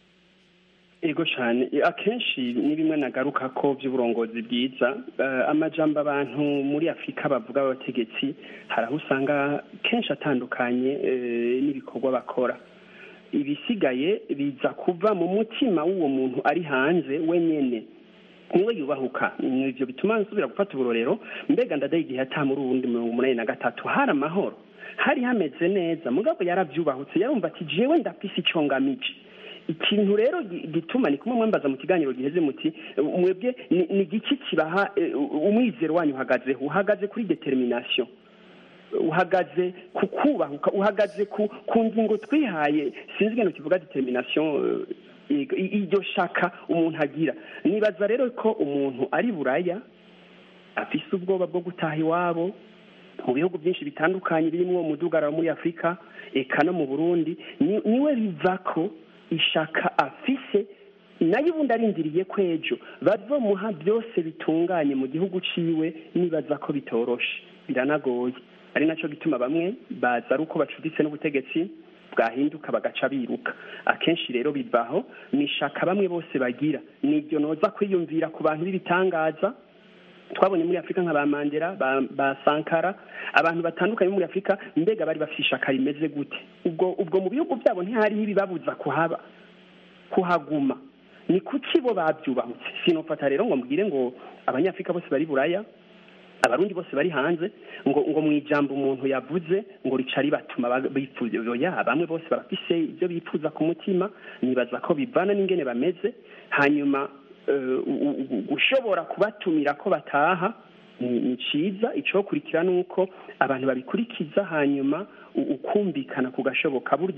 ego cyane akenshi ni bimwe nagaruka ko by'uburongozi bwiza Eh, amajambo abantu muri afurika bavuga abategetsi hari aho usanga kenshi atandukanye eh, n'ibikorwa bakora ibisigaye biza kuva mu mutima w'uwo muntu ari hanze wenyene niwe yubahuka ivyo bituma nsubira gufata uburorero mbega ndadaye igihe ata muri uwundi mirongo umunani na gatatu hari amahoro hari hameze neza mugabo yaravyubahutse yarumva ati jewe ndafise ico ngamije ikintu rero gi- gituma ni kumwe mwambaza mu kiganiro giheze muti mwebwe ni ni igiki kibaha eh, umwizero wanyu uhagazeho uhagaze kuri determination uhagaze ku kubahuka uhagaze ku ku ngingo twihaye sinzi ingano kivuga determination eh, i- i- iryo shaka umuntu agira nibaza rero ko umuntu ari buraya afise ubwoba bwo gutaha iwabo mu bihugu byinshi bitandukanye birimo umudugararo muri afurika eka no mu burundi ni- niwe biva ko ishaka afise nayo ubundi arindiriye ko ejo bazomuha byose bitunganye mu gihugu ciwe nibaza ko bitoroshe biranagoye ari naco gituma bamwe baza ari uko bacuditse n'ubutegetsi bwahinduka bagaca biruka akenshi rero bivaho ni ishaka bamwe bose bagira niryo noza kwiyumvira ku bantu b'ibitangaza twabonye muri afurika nka ba mandela ba, ba sankara abantu batandukanye bo muri afurika mbega bari bafite ishaka rimeze gute ubwo ubwo mu bihugu byabo ntihariho ibibabuza kuhaba kuhaguma ni kuki bo babyubahutse sinofata rero ngo mbwire ngo abanyafurika bose bari buraya abarundi bose bari hanze ngo ngo mu ijambo umuntu yavuze ngo rica ribatuma ba- bifuza oya bamwe bose barafise ibyo bifuza ku mutima nibaza ko bivana n'ingene bameze hanyuma eh, u- u- gushobora kubatumira ko bataha ni ni ciza icokurikira ni uko abantu babikurikiza hanyuma u- ukumvikana kugashoboka burya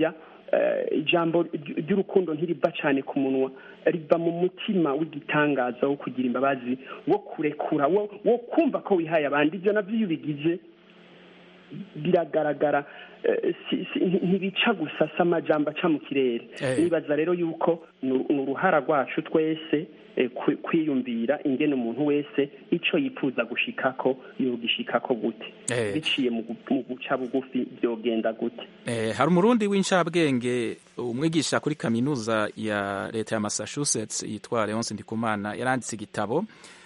ijambo ry'urukundo ntiriva cyane ku munwa riva mu mutima w'igitangaza wo kugira imbabazi wo kurekura wo kumva ko wihaye abandi ibyo nabyo iyo ubigize biragaragara ntibica gusa si amajambo aca mu kirere nibaza rero yuko ni uruhara rwacu twese kwiyumvira ingene umuntu wese icyo yifuza gushikako yogishikako gute biciye mu guca bugufi byogenda gute hari umurundi w'incabwenge umwigisha kuri kaminuza ya leta ya massachusetts yitwa leonce ndikumana yaranditse igitabo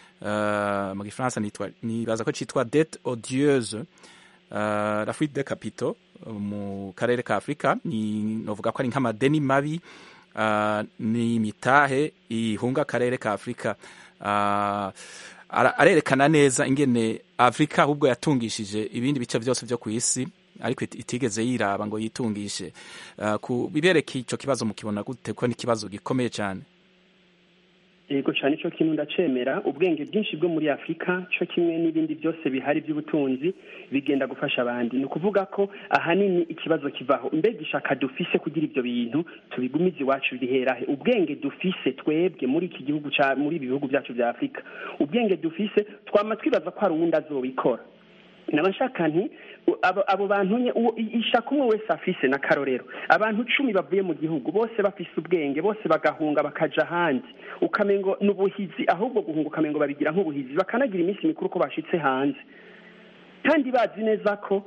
mu gifaransa nibaza ko cyitwa dete odieuse la fuite de capito mu karere ka afurika novuga ko ari nk'amadeni mabi ni imitahe ihunga akarere ka afurika arerekana neza ingene afurika ahubwo yatungishije ibindi bice byose byo ku isi ariko itigeze yiraba ngo yitungishe ku bibereka icyo kibazo mukibona gute ko ni ikibazo gikomeye cyane yego cyane cyo kintu ndacemera ubwenge bwinshi bwo muri afurika cyo kimwe n'ibindi byose bihari by'ubutunzi bigenda gufasha abandi ni ukuvuga ko ahanini ikibazo kivaho mbega ishaka dufise kugira ibyo bintu tubigumize iwacu biherahe ubwenge dufise twebwe muri iki gihugu muri ibi bihugu byacu bya afurika ubwenge dufise twama twibaza ko hari uwundi azobikora nabashaka nti abo bantu ishaka umwe wese afise na karorero abantu cumi bavuye mu gihugu bose bafise ubwenge bose bagahunga bakaja ahandi ukamengo ni ubuhizi ahubwo guhunga ukamengo babigira nk'ubuhizi bakanagira iminsi mikuru ko bashitse hanze kandi bazi neza ko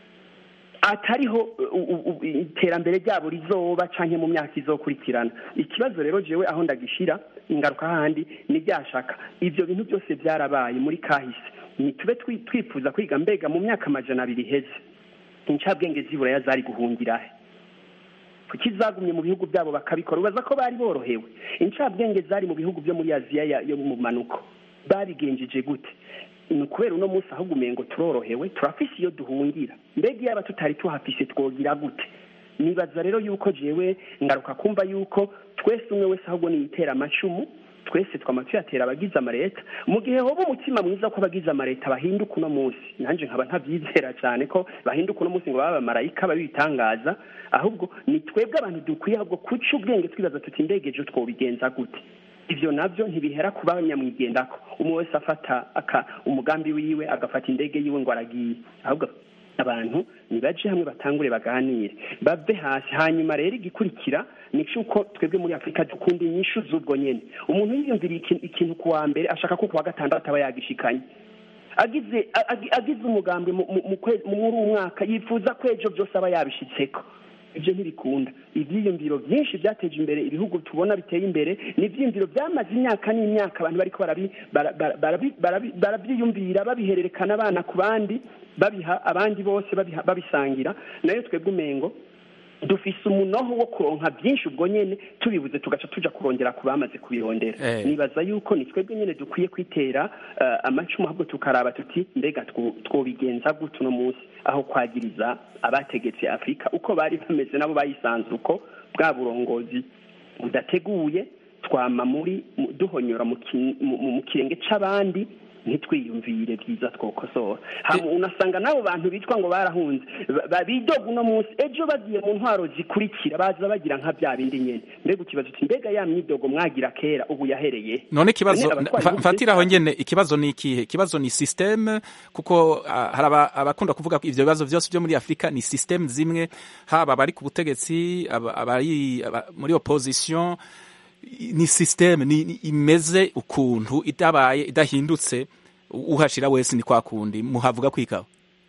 atariho iterambere ryabo rizoba canke mu myaka izokurikirana ikibazo rero jewe aho ndagishira ingaruka handi ni byashaka ivyo bintu byose byarabaye muri kahise ntitube twifuza kwiga mbega mu myaka amajana abiri iheze incabwenge z'ibura zari guhungira he kuki zagumye mu bihugu byabo bakabikora ubaza ko bari borohewe incabwenge zari mu bihugu byo muri aziya yo mu manuko babigenjeje gute ni ukubera uno munsi ahubwo umengo turorohewe turafise iyo duhungira mbega iyaba tutari tuhafise twogira gute nibaza rero yuko jewe ngaruka kumva yuko twese umwe wese ahubwo niyitera amacumu twese twama tuyatera abagize amareta mu gihe hoba umutima mwiza ko abagize amareta bahinduka uno munsi nanjye nkaba ntabyizera cyane ko bahinduka uno munsi ngo babe abamarayika babitangaza ahubwo ni twebwe abantu dukwiye ahubwo kuca ubwenge twibaza tuti indege ejo twobigenza gute ibyo nabyo ntibihera ku banyamwigendako umwe wese afata umugambi wiwe agafata indege yiwe ngo aragiye ahubwo abantu nibaje hamwe batangure baganire bave hasi hanyuma rero igikurikira ni cyuko twebwe muri afurika dukunda inyishu z'ubwo nyene umuntu yiyumviriye ikintu ku wa mbere ashaka ko ku wa gatandatu aba yagishikanye agize agize umugambi muri uwo mwaka yifuza ko ejo byose aba yabishitseko ibyo ntibikunda ibyiyumviro byinshi byateje imbere ibihugu tubona biteye imbere ni ibyiyumviro byamaze imyaka n'imyaka abantu bariko barabyiyumvira babihererekana abana ku bandi babiha abandi bose babisangira nayo twebwe umengo dufise umunoho wo kuronka byinshi ubwo nyene tubibuze tugaca tuja kurongera ku bamaze kubirondera nibaza yuko ni twebwe nyene dukwiye kwitera amacumu ahubwo tukaraba tuti mbega twobigenza gute uno munsi aho kwagiriza abategetse afurika uko bari bameze nabo bayisanze uko bwa burongozi budateguye twama muri duhonyora mu kirenge c'abandi ntitwiyumvire byiza twokosora unasanga n'abo bantu bitwa ngo barahunze bidoga uno munsi ejo bagiye mu ntwaro zikurikira baza bagira nka bya bindi nyene mbega ukibazo uti mbega ya myidogo mwagira kera ubu yahereye none ikibazo mfatiraho nyene ikibazo ni ikihe ikibazo ni systeme kuko hari abakunda kuvuga ko ivyo bibazo byose byo muri afurika ni systeme zimwe haba abari ku butegetsi abari muri opposition ni systeme ni imeze ukuntu itabaye idahindutse uhashira wese ni kwa kundi muhavuga kwikaho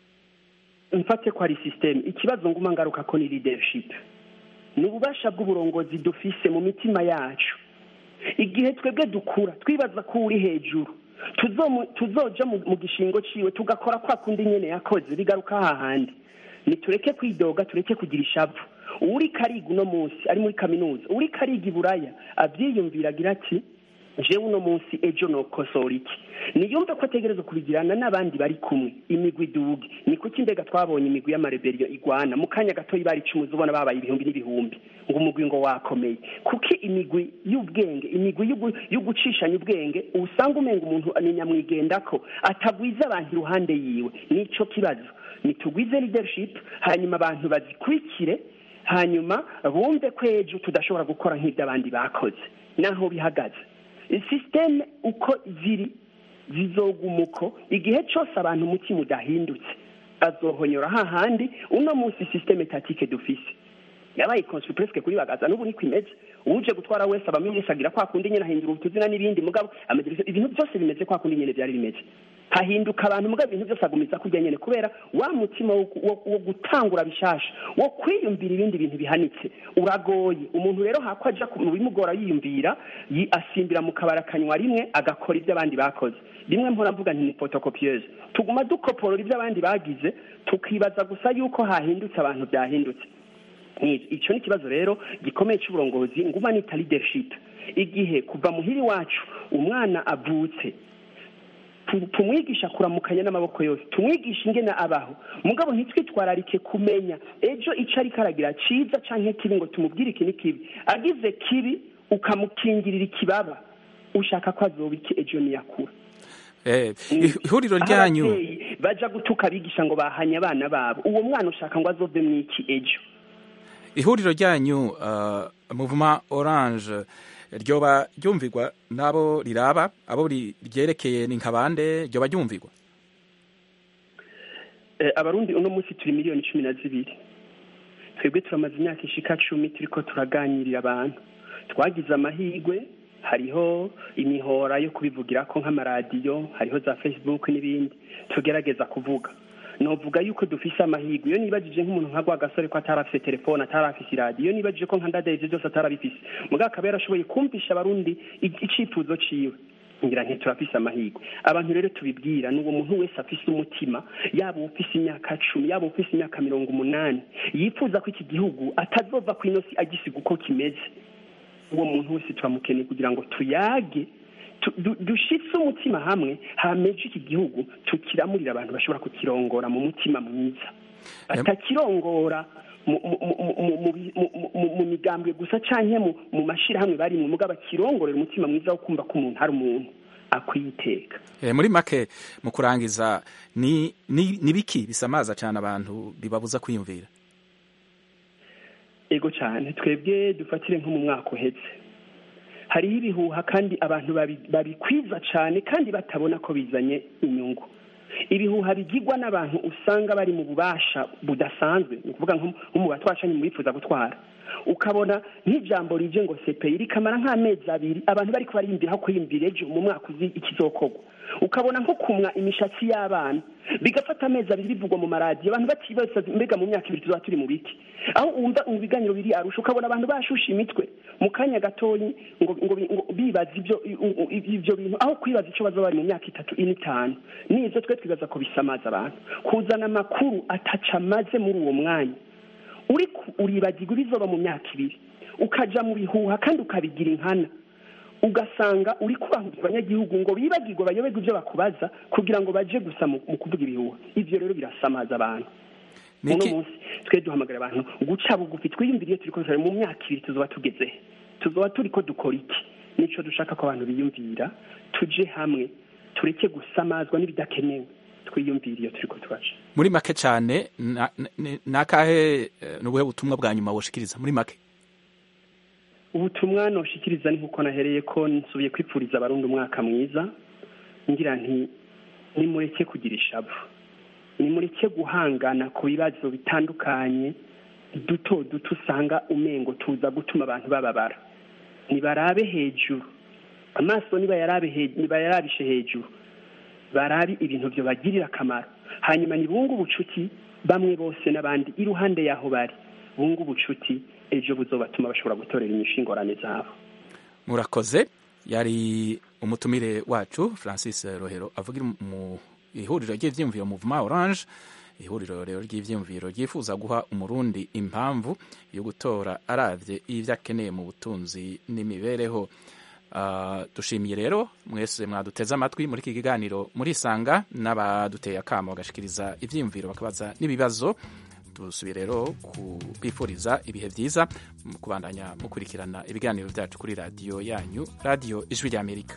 mfate ko ari systeme ikibazo nguma ngaruka ko ni leadership ni ububasha bw'uburongozi dufise mu mitima yacu igihe twebwe dukura twibaza ko uri hejuru tuzoja mu gishingo ciwe tugakora kwa kundi nyene yakoze bigaruka hahandi nitureke kwidoga tureke kugira ishavu uri kariga uno munsi ari muri kaminuza uri kariga iburaya abyiyumvira agira ati jewe uno munsi ejo nokosora iki niyumve ko ategereza kubigirana n'abandi bari kumwe imigwi iduge ni kuki mbega twabonye imigwi y'amareberiyo igwana mu kanya gatoya bari icumuzi ubona babaye ibihumbi n'ibihumbi ngo umugwi ngo wakomeye kuki imigwi y'ubwenge imigwi yo gucishanya ubwenge usanga umenga umuntu ni nyamwigendako atagwiza abantu iruhande yiwe nico kibazo nitugwize leadership hanyuma abantu bazikurikire hanyuma bumve ko ejo tudashobora gukora nk'ibyo abandi bakoze naho bihagaze sisiteme uko ziri zizoguma uko igihe cyose abantu umutima udahindutse azohonyora hahandi uno munsi sisiteme tatike dufise yabaye konsu presque kuri bagaza n'ubu niko imeze uje gutwara wese abamenyesha agira kwa kundi nyene ahindura utuzina n'ibindi mugabo amadirisa ibintu byose bimeze kwa kundi nyene byari bimeze hahinduka abantu mugabo ibintu byose agumiza kurya nyene kubera wa mutima wo, wo, wo gutangura bishasha wo kwiyumvira ibindi bintu bihanitse uragoye umuntu rero hako aja mu bimugora yiyumvira yi- asimbira mu kabara akanywa rimwe agakora ibyo abandi bakoze rimwe mpora mvuga nti ni photocopieuse tuguma dukoporora ibyo abandi bagize tukibaza gusa yuko hahindutse abantu byahindutse Ni- icyo ni ikibazo rero gikomeye cy'uburongozi nguma nita leadership igihe kuva muhiri wacu umwana avutse tu- tumwigisha kuramukanya n'amaboko yose tumwigisha ingene abaho mugabo ntitwitwararike kumenya ejo icyo ariko aragira cyiza canke kibi ngo tumubwire iki ni kibi agize kibi ukamukingirira ikibaba ushaka ko azoba iki ejo niyakura Eh, ihuriro Aho ryanyu abavyeyi baja gutuka abigisha ngo bahanye abana babo uwo mwana ushaka ngo azove mwiki ejo ihuriro ryanyu uh, muvuma orange ryoba ryumvirwa n'abo riraba abo ri- ryerekeye ni nkabande ryoba ryumvirwa Eh, abarundi uno munsi turi miliyoni cumi na zibiri twebwe turamaze imyaka ishika cumi turiko turaganirira abantu twagize amahirwe hariho imihora yo kubivugirako nk'amaradiyo hariho za facebook n'ibindi tugerageza kuvuga novuga yuko dufise amahirwe iyo nibajije nk'umuntu nka rwagasore ko atari afise telefone atari afise iradiyo iyo nibajije ko nka ndadaye ivyo byose atari abifise mugabo akaba yarashoboye kumvisha abarundi i- icifuzo ciwe ngira nti turafise amahirwe abantu rero tubibwira ni uwo muntu wese afise umutima yaba ufise imyaka cumi yaba ufise imyaka mirongo umunani yifuza ko iki gihugu atazova ku inosi agisiga uko kimeze uwo muntu wese turamukeneye kugira ngo tuyage tu- du- dushitse umutima hamwe hameje iki gihugu tukiramurira abantu bashobora kukirongora mu mutima mwiza batakirongora mu- mu- mu- mu- mu- mu- mu- mu- mu migambwe gusa canke mu mu mashirahamwe bari mu mugabo akirongorera umutima mwiza wo kumva ko umuntu ari umuntu akwiye iteka Eh, muri make mu kurangiza ni ni ni biki bisamaza cyane abantu bibabuza kwiyumvira ego cyane twebwe dufatire nko mu mwaka uhetse hariho ibihuha kandi abantu babi- babikwiza cyane kandi batabona ko bizanye inyungu ibihuha bigirwa n'abantu usanga bari mu bubasha budasanzwe ni ukuvuga nko nko mu batwashanye mu bifuza gutwara ukabona nk'ijambo rije ngo sepeyi rikamara nk'amezi abiri abantu bari bariyumvira aho kwiyumvira ejo mu mwaka uzi ikizokorwa ukabona nko kumwa imishatsi y'abana bigafata amezi abiri bivugwa mu maradiyo abantu batibaza mbega mu myaka ibiri tuzaba turi mu biki aho wumva mu biganiro biri arusha ukabona abantu bashusha imitwe mu kanya gatoyi ngo ngo ngo bibaza ibyo ibyo bintu aho kwibaza icyo bazaba bari mu myaka itatu ine itanu nibyo twe twibaza ko bisamaza abantu kuzana amakuru ataca amaze muri uwo mwanya uri ku- uribagirwa ibizoba mu myaka ibiri ukaja mu bihuha kandi ukabigira inkana ugasanga uri kubahuriza abanyagihugu ngo bibagirwe bayoberwe ibyo bakubaza kugira ngo baje gusa mu mu kuvuga ibihuha ivyo rero birasamaza abantu uno munsi twe duhamagara abantu guca bugufi twiyumvire iyo turiko turare mu myaka ibiri tuzoba tugeze he? tuzoba turiko dukora iki nico dushaka ko abantu biyumvira tuje hamwe tureke gusamazwa n'ibidakenewe twiyumvire iyo turiko turaca muri make cyane na- na- nakahe eh, ni ubuhe butumwa bwa nyuma woshikiriza muri make ubutumwa noshikiriza ni nkuko nahereye ko nsubiye kwipfuriza abarundi umwaka mwiza ngira nti nimureke kugira ishavu nimureke guhangana ku bibazo bitandukanye duto duto usanga umengo tuza gutuma abantu bababara nibarabe hejuru amaso nibayarabe he- nibayarabishe hejuru barabe ibintu byo bagirira akamaro hanyuma nibunge ubucuti bamwe bose n'abandi iruhande y'aho bari bunge ubucuti ejo buzobatuma bashobora gutorera inyishu ingorane zabo murakoze yari umutumire wacu francis rohero avugira mu ihuriro ry'ivyiyumviro muvuma orange ihuriro rero ry'ivyiyumviro ryifuza guha umurundi impamvu yo gutora aravye ivyo akeneye mu butunzi n'imibereho Ah, dushimiye rero mwese mwaduteze amatwi muri iki kiganiro murisanga n'abaduteye akamo bagashikiriza ivyiyumviro bakabaza n'ibibazo dusubiye rero kubifuriza ibihe byiza mu kubandanya mukurikirana ibiganiro byacu kuri radiyo yanyu radiyo ijwi ry'amerika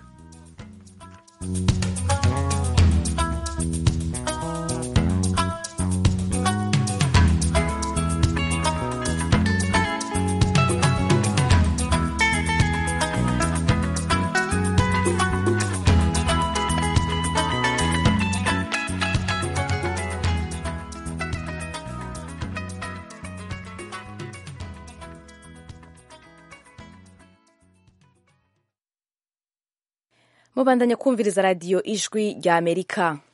mubandanya kumviriza radiyo ijwi rya amerika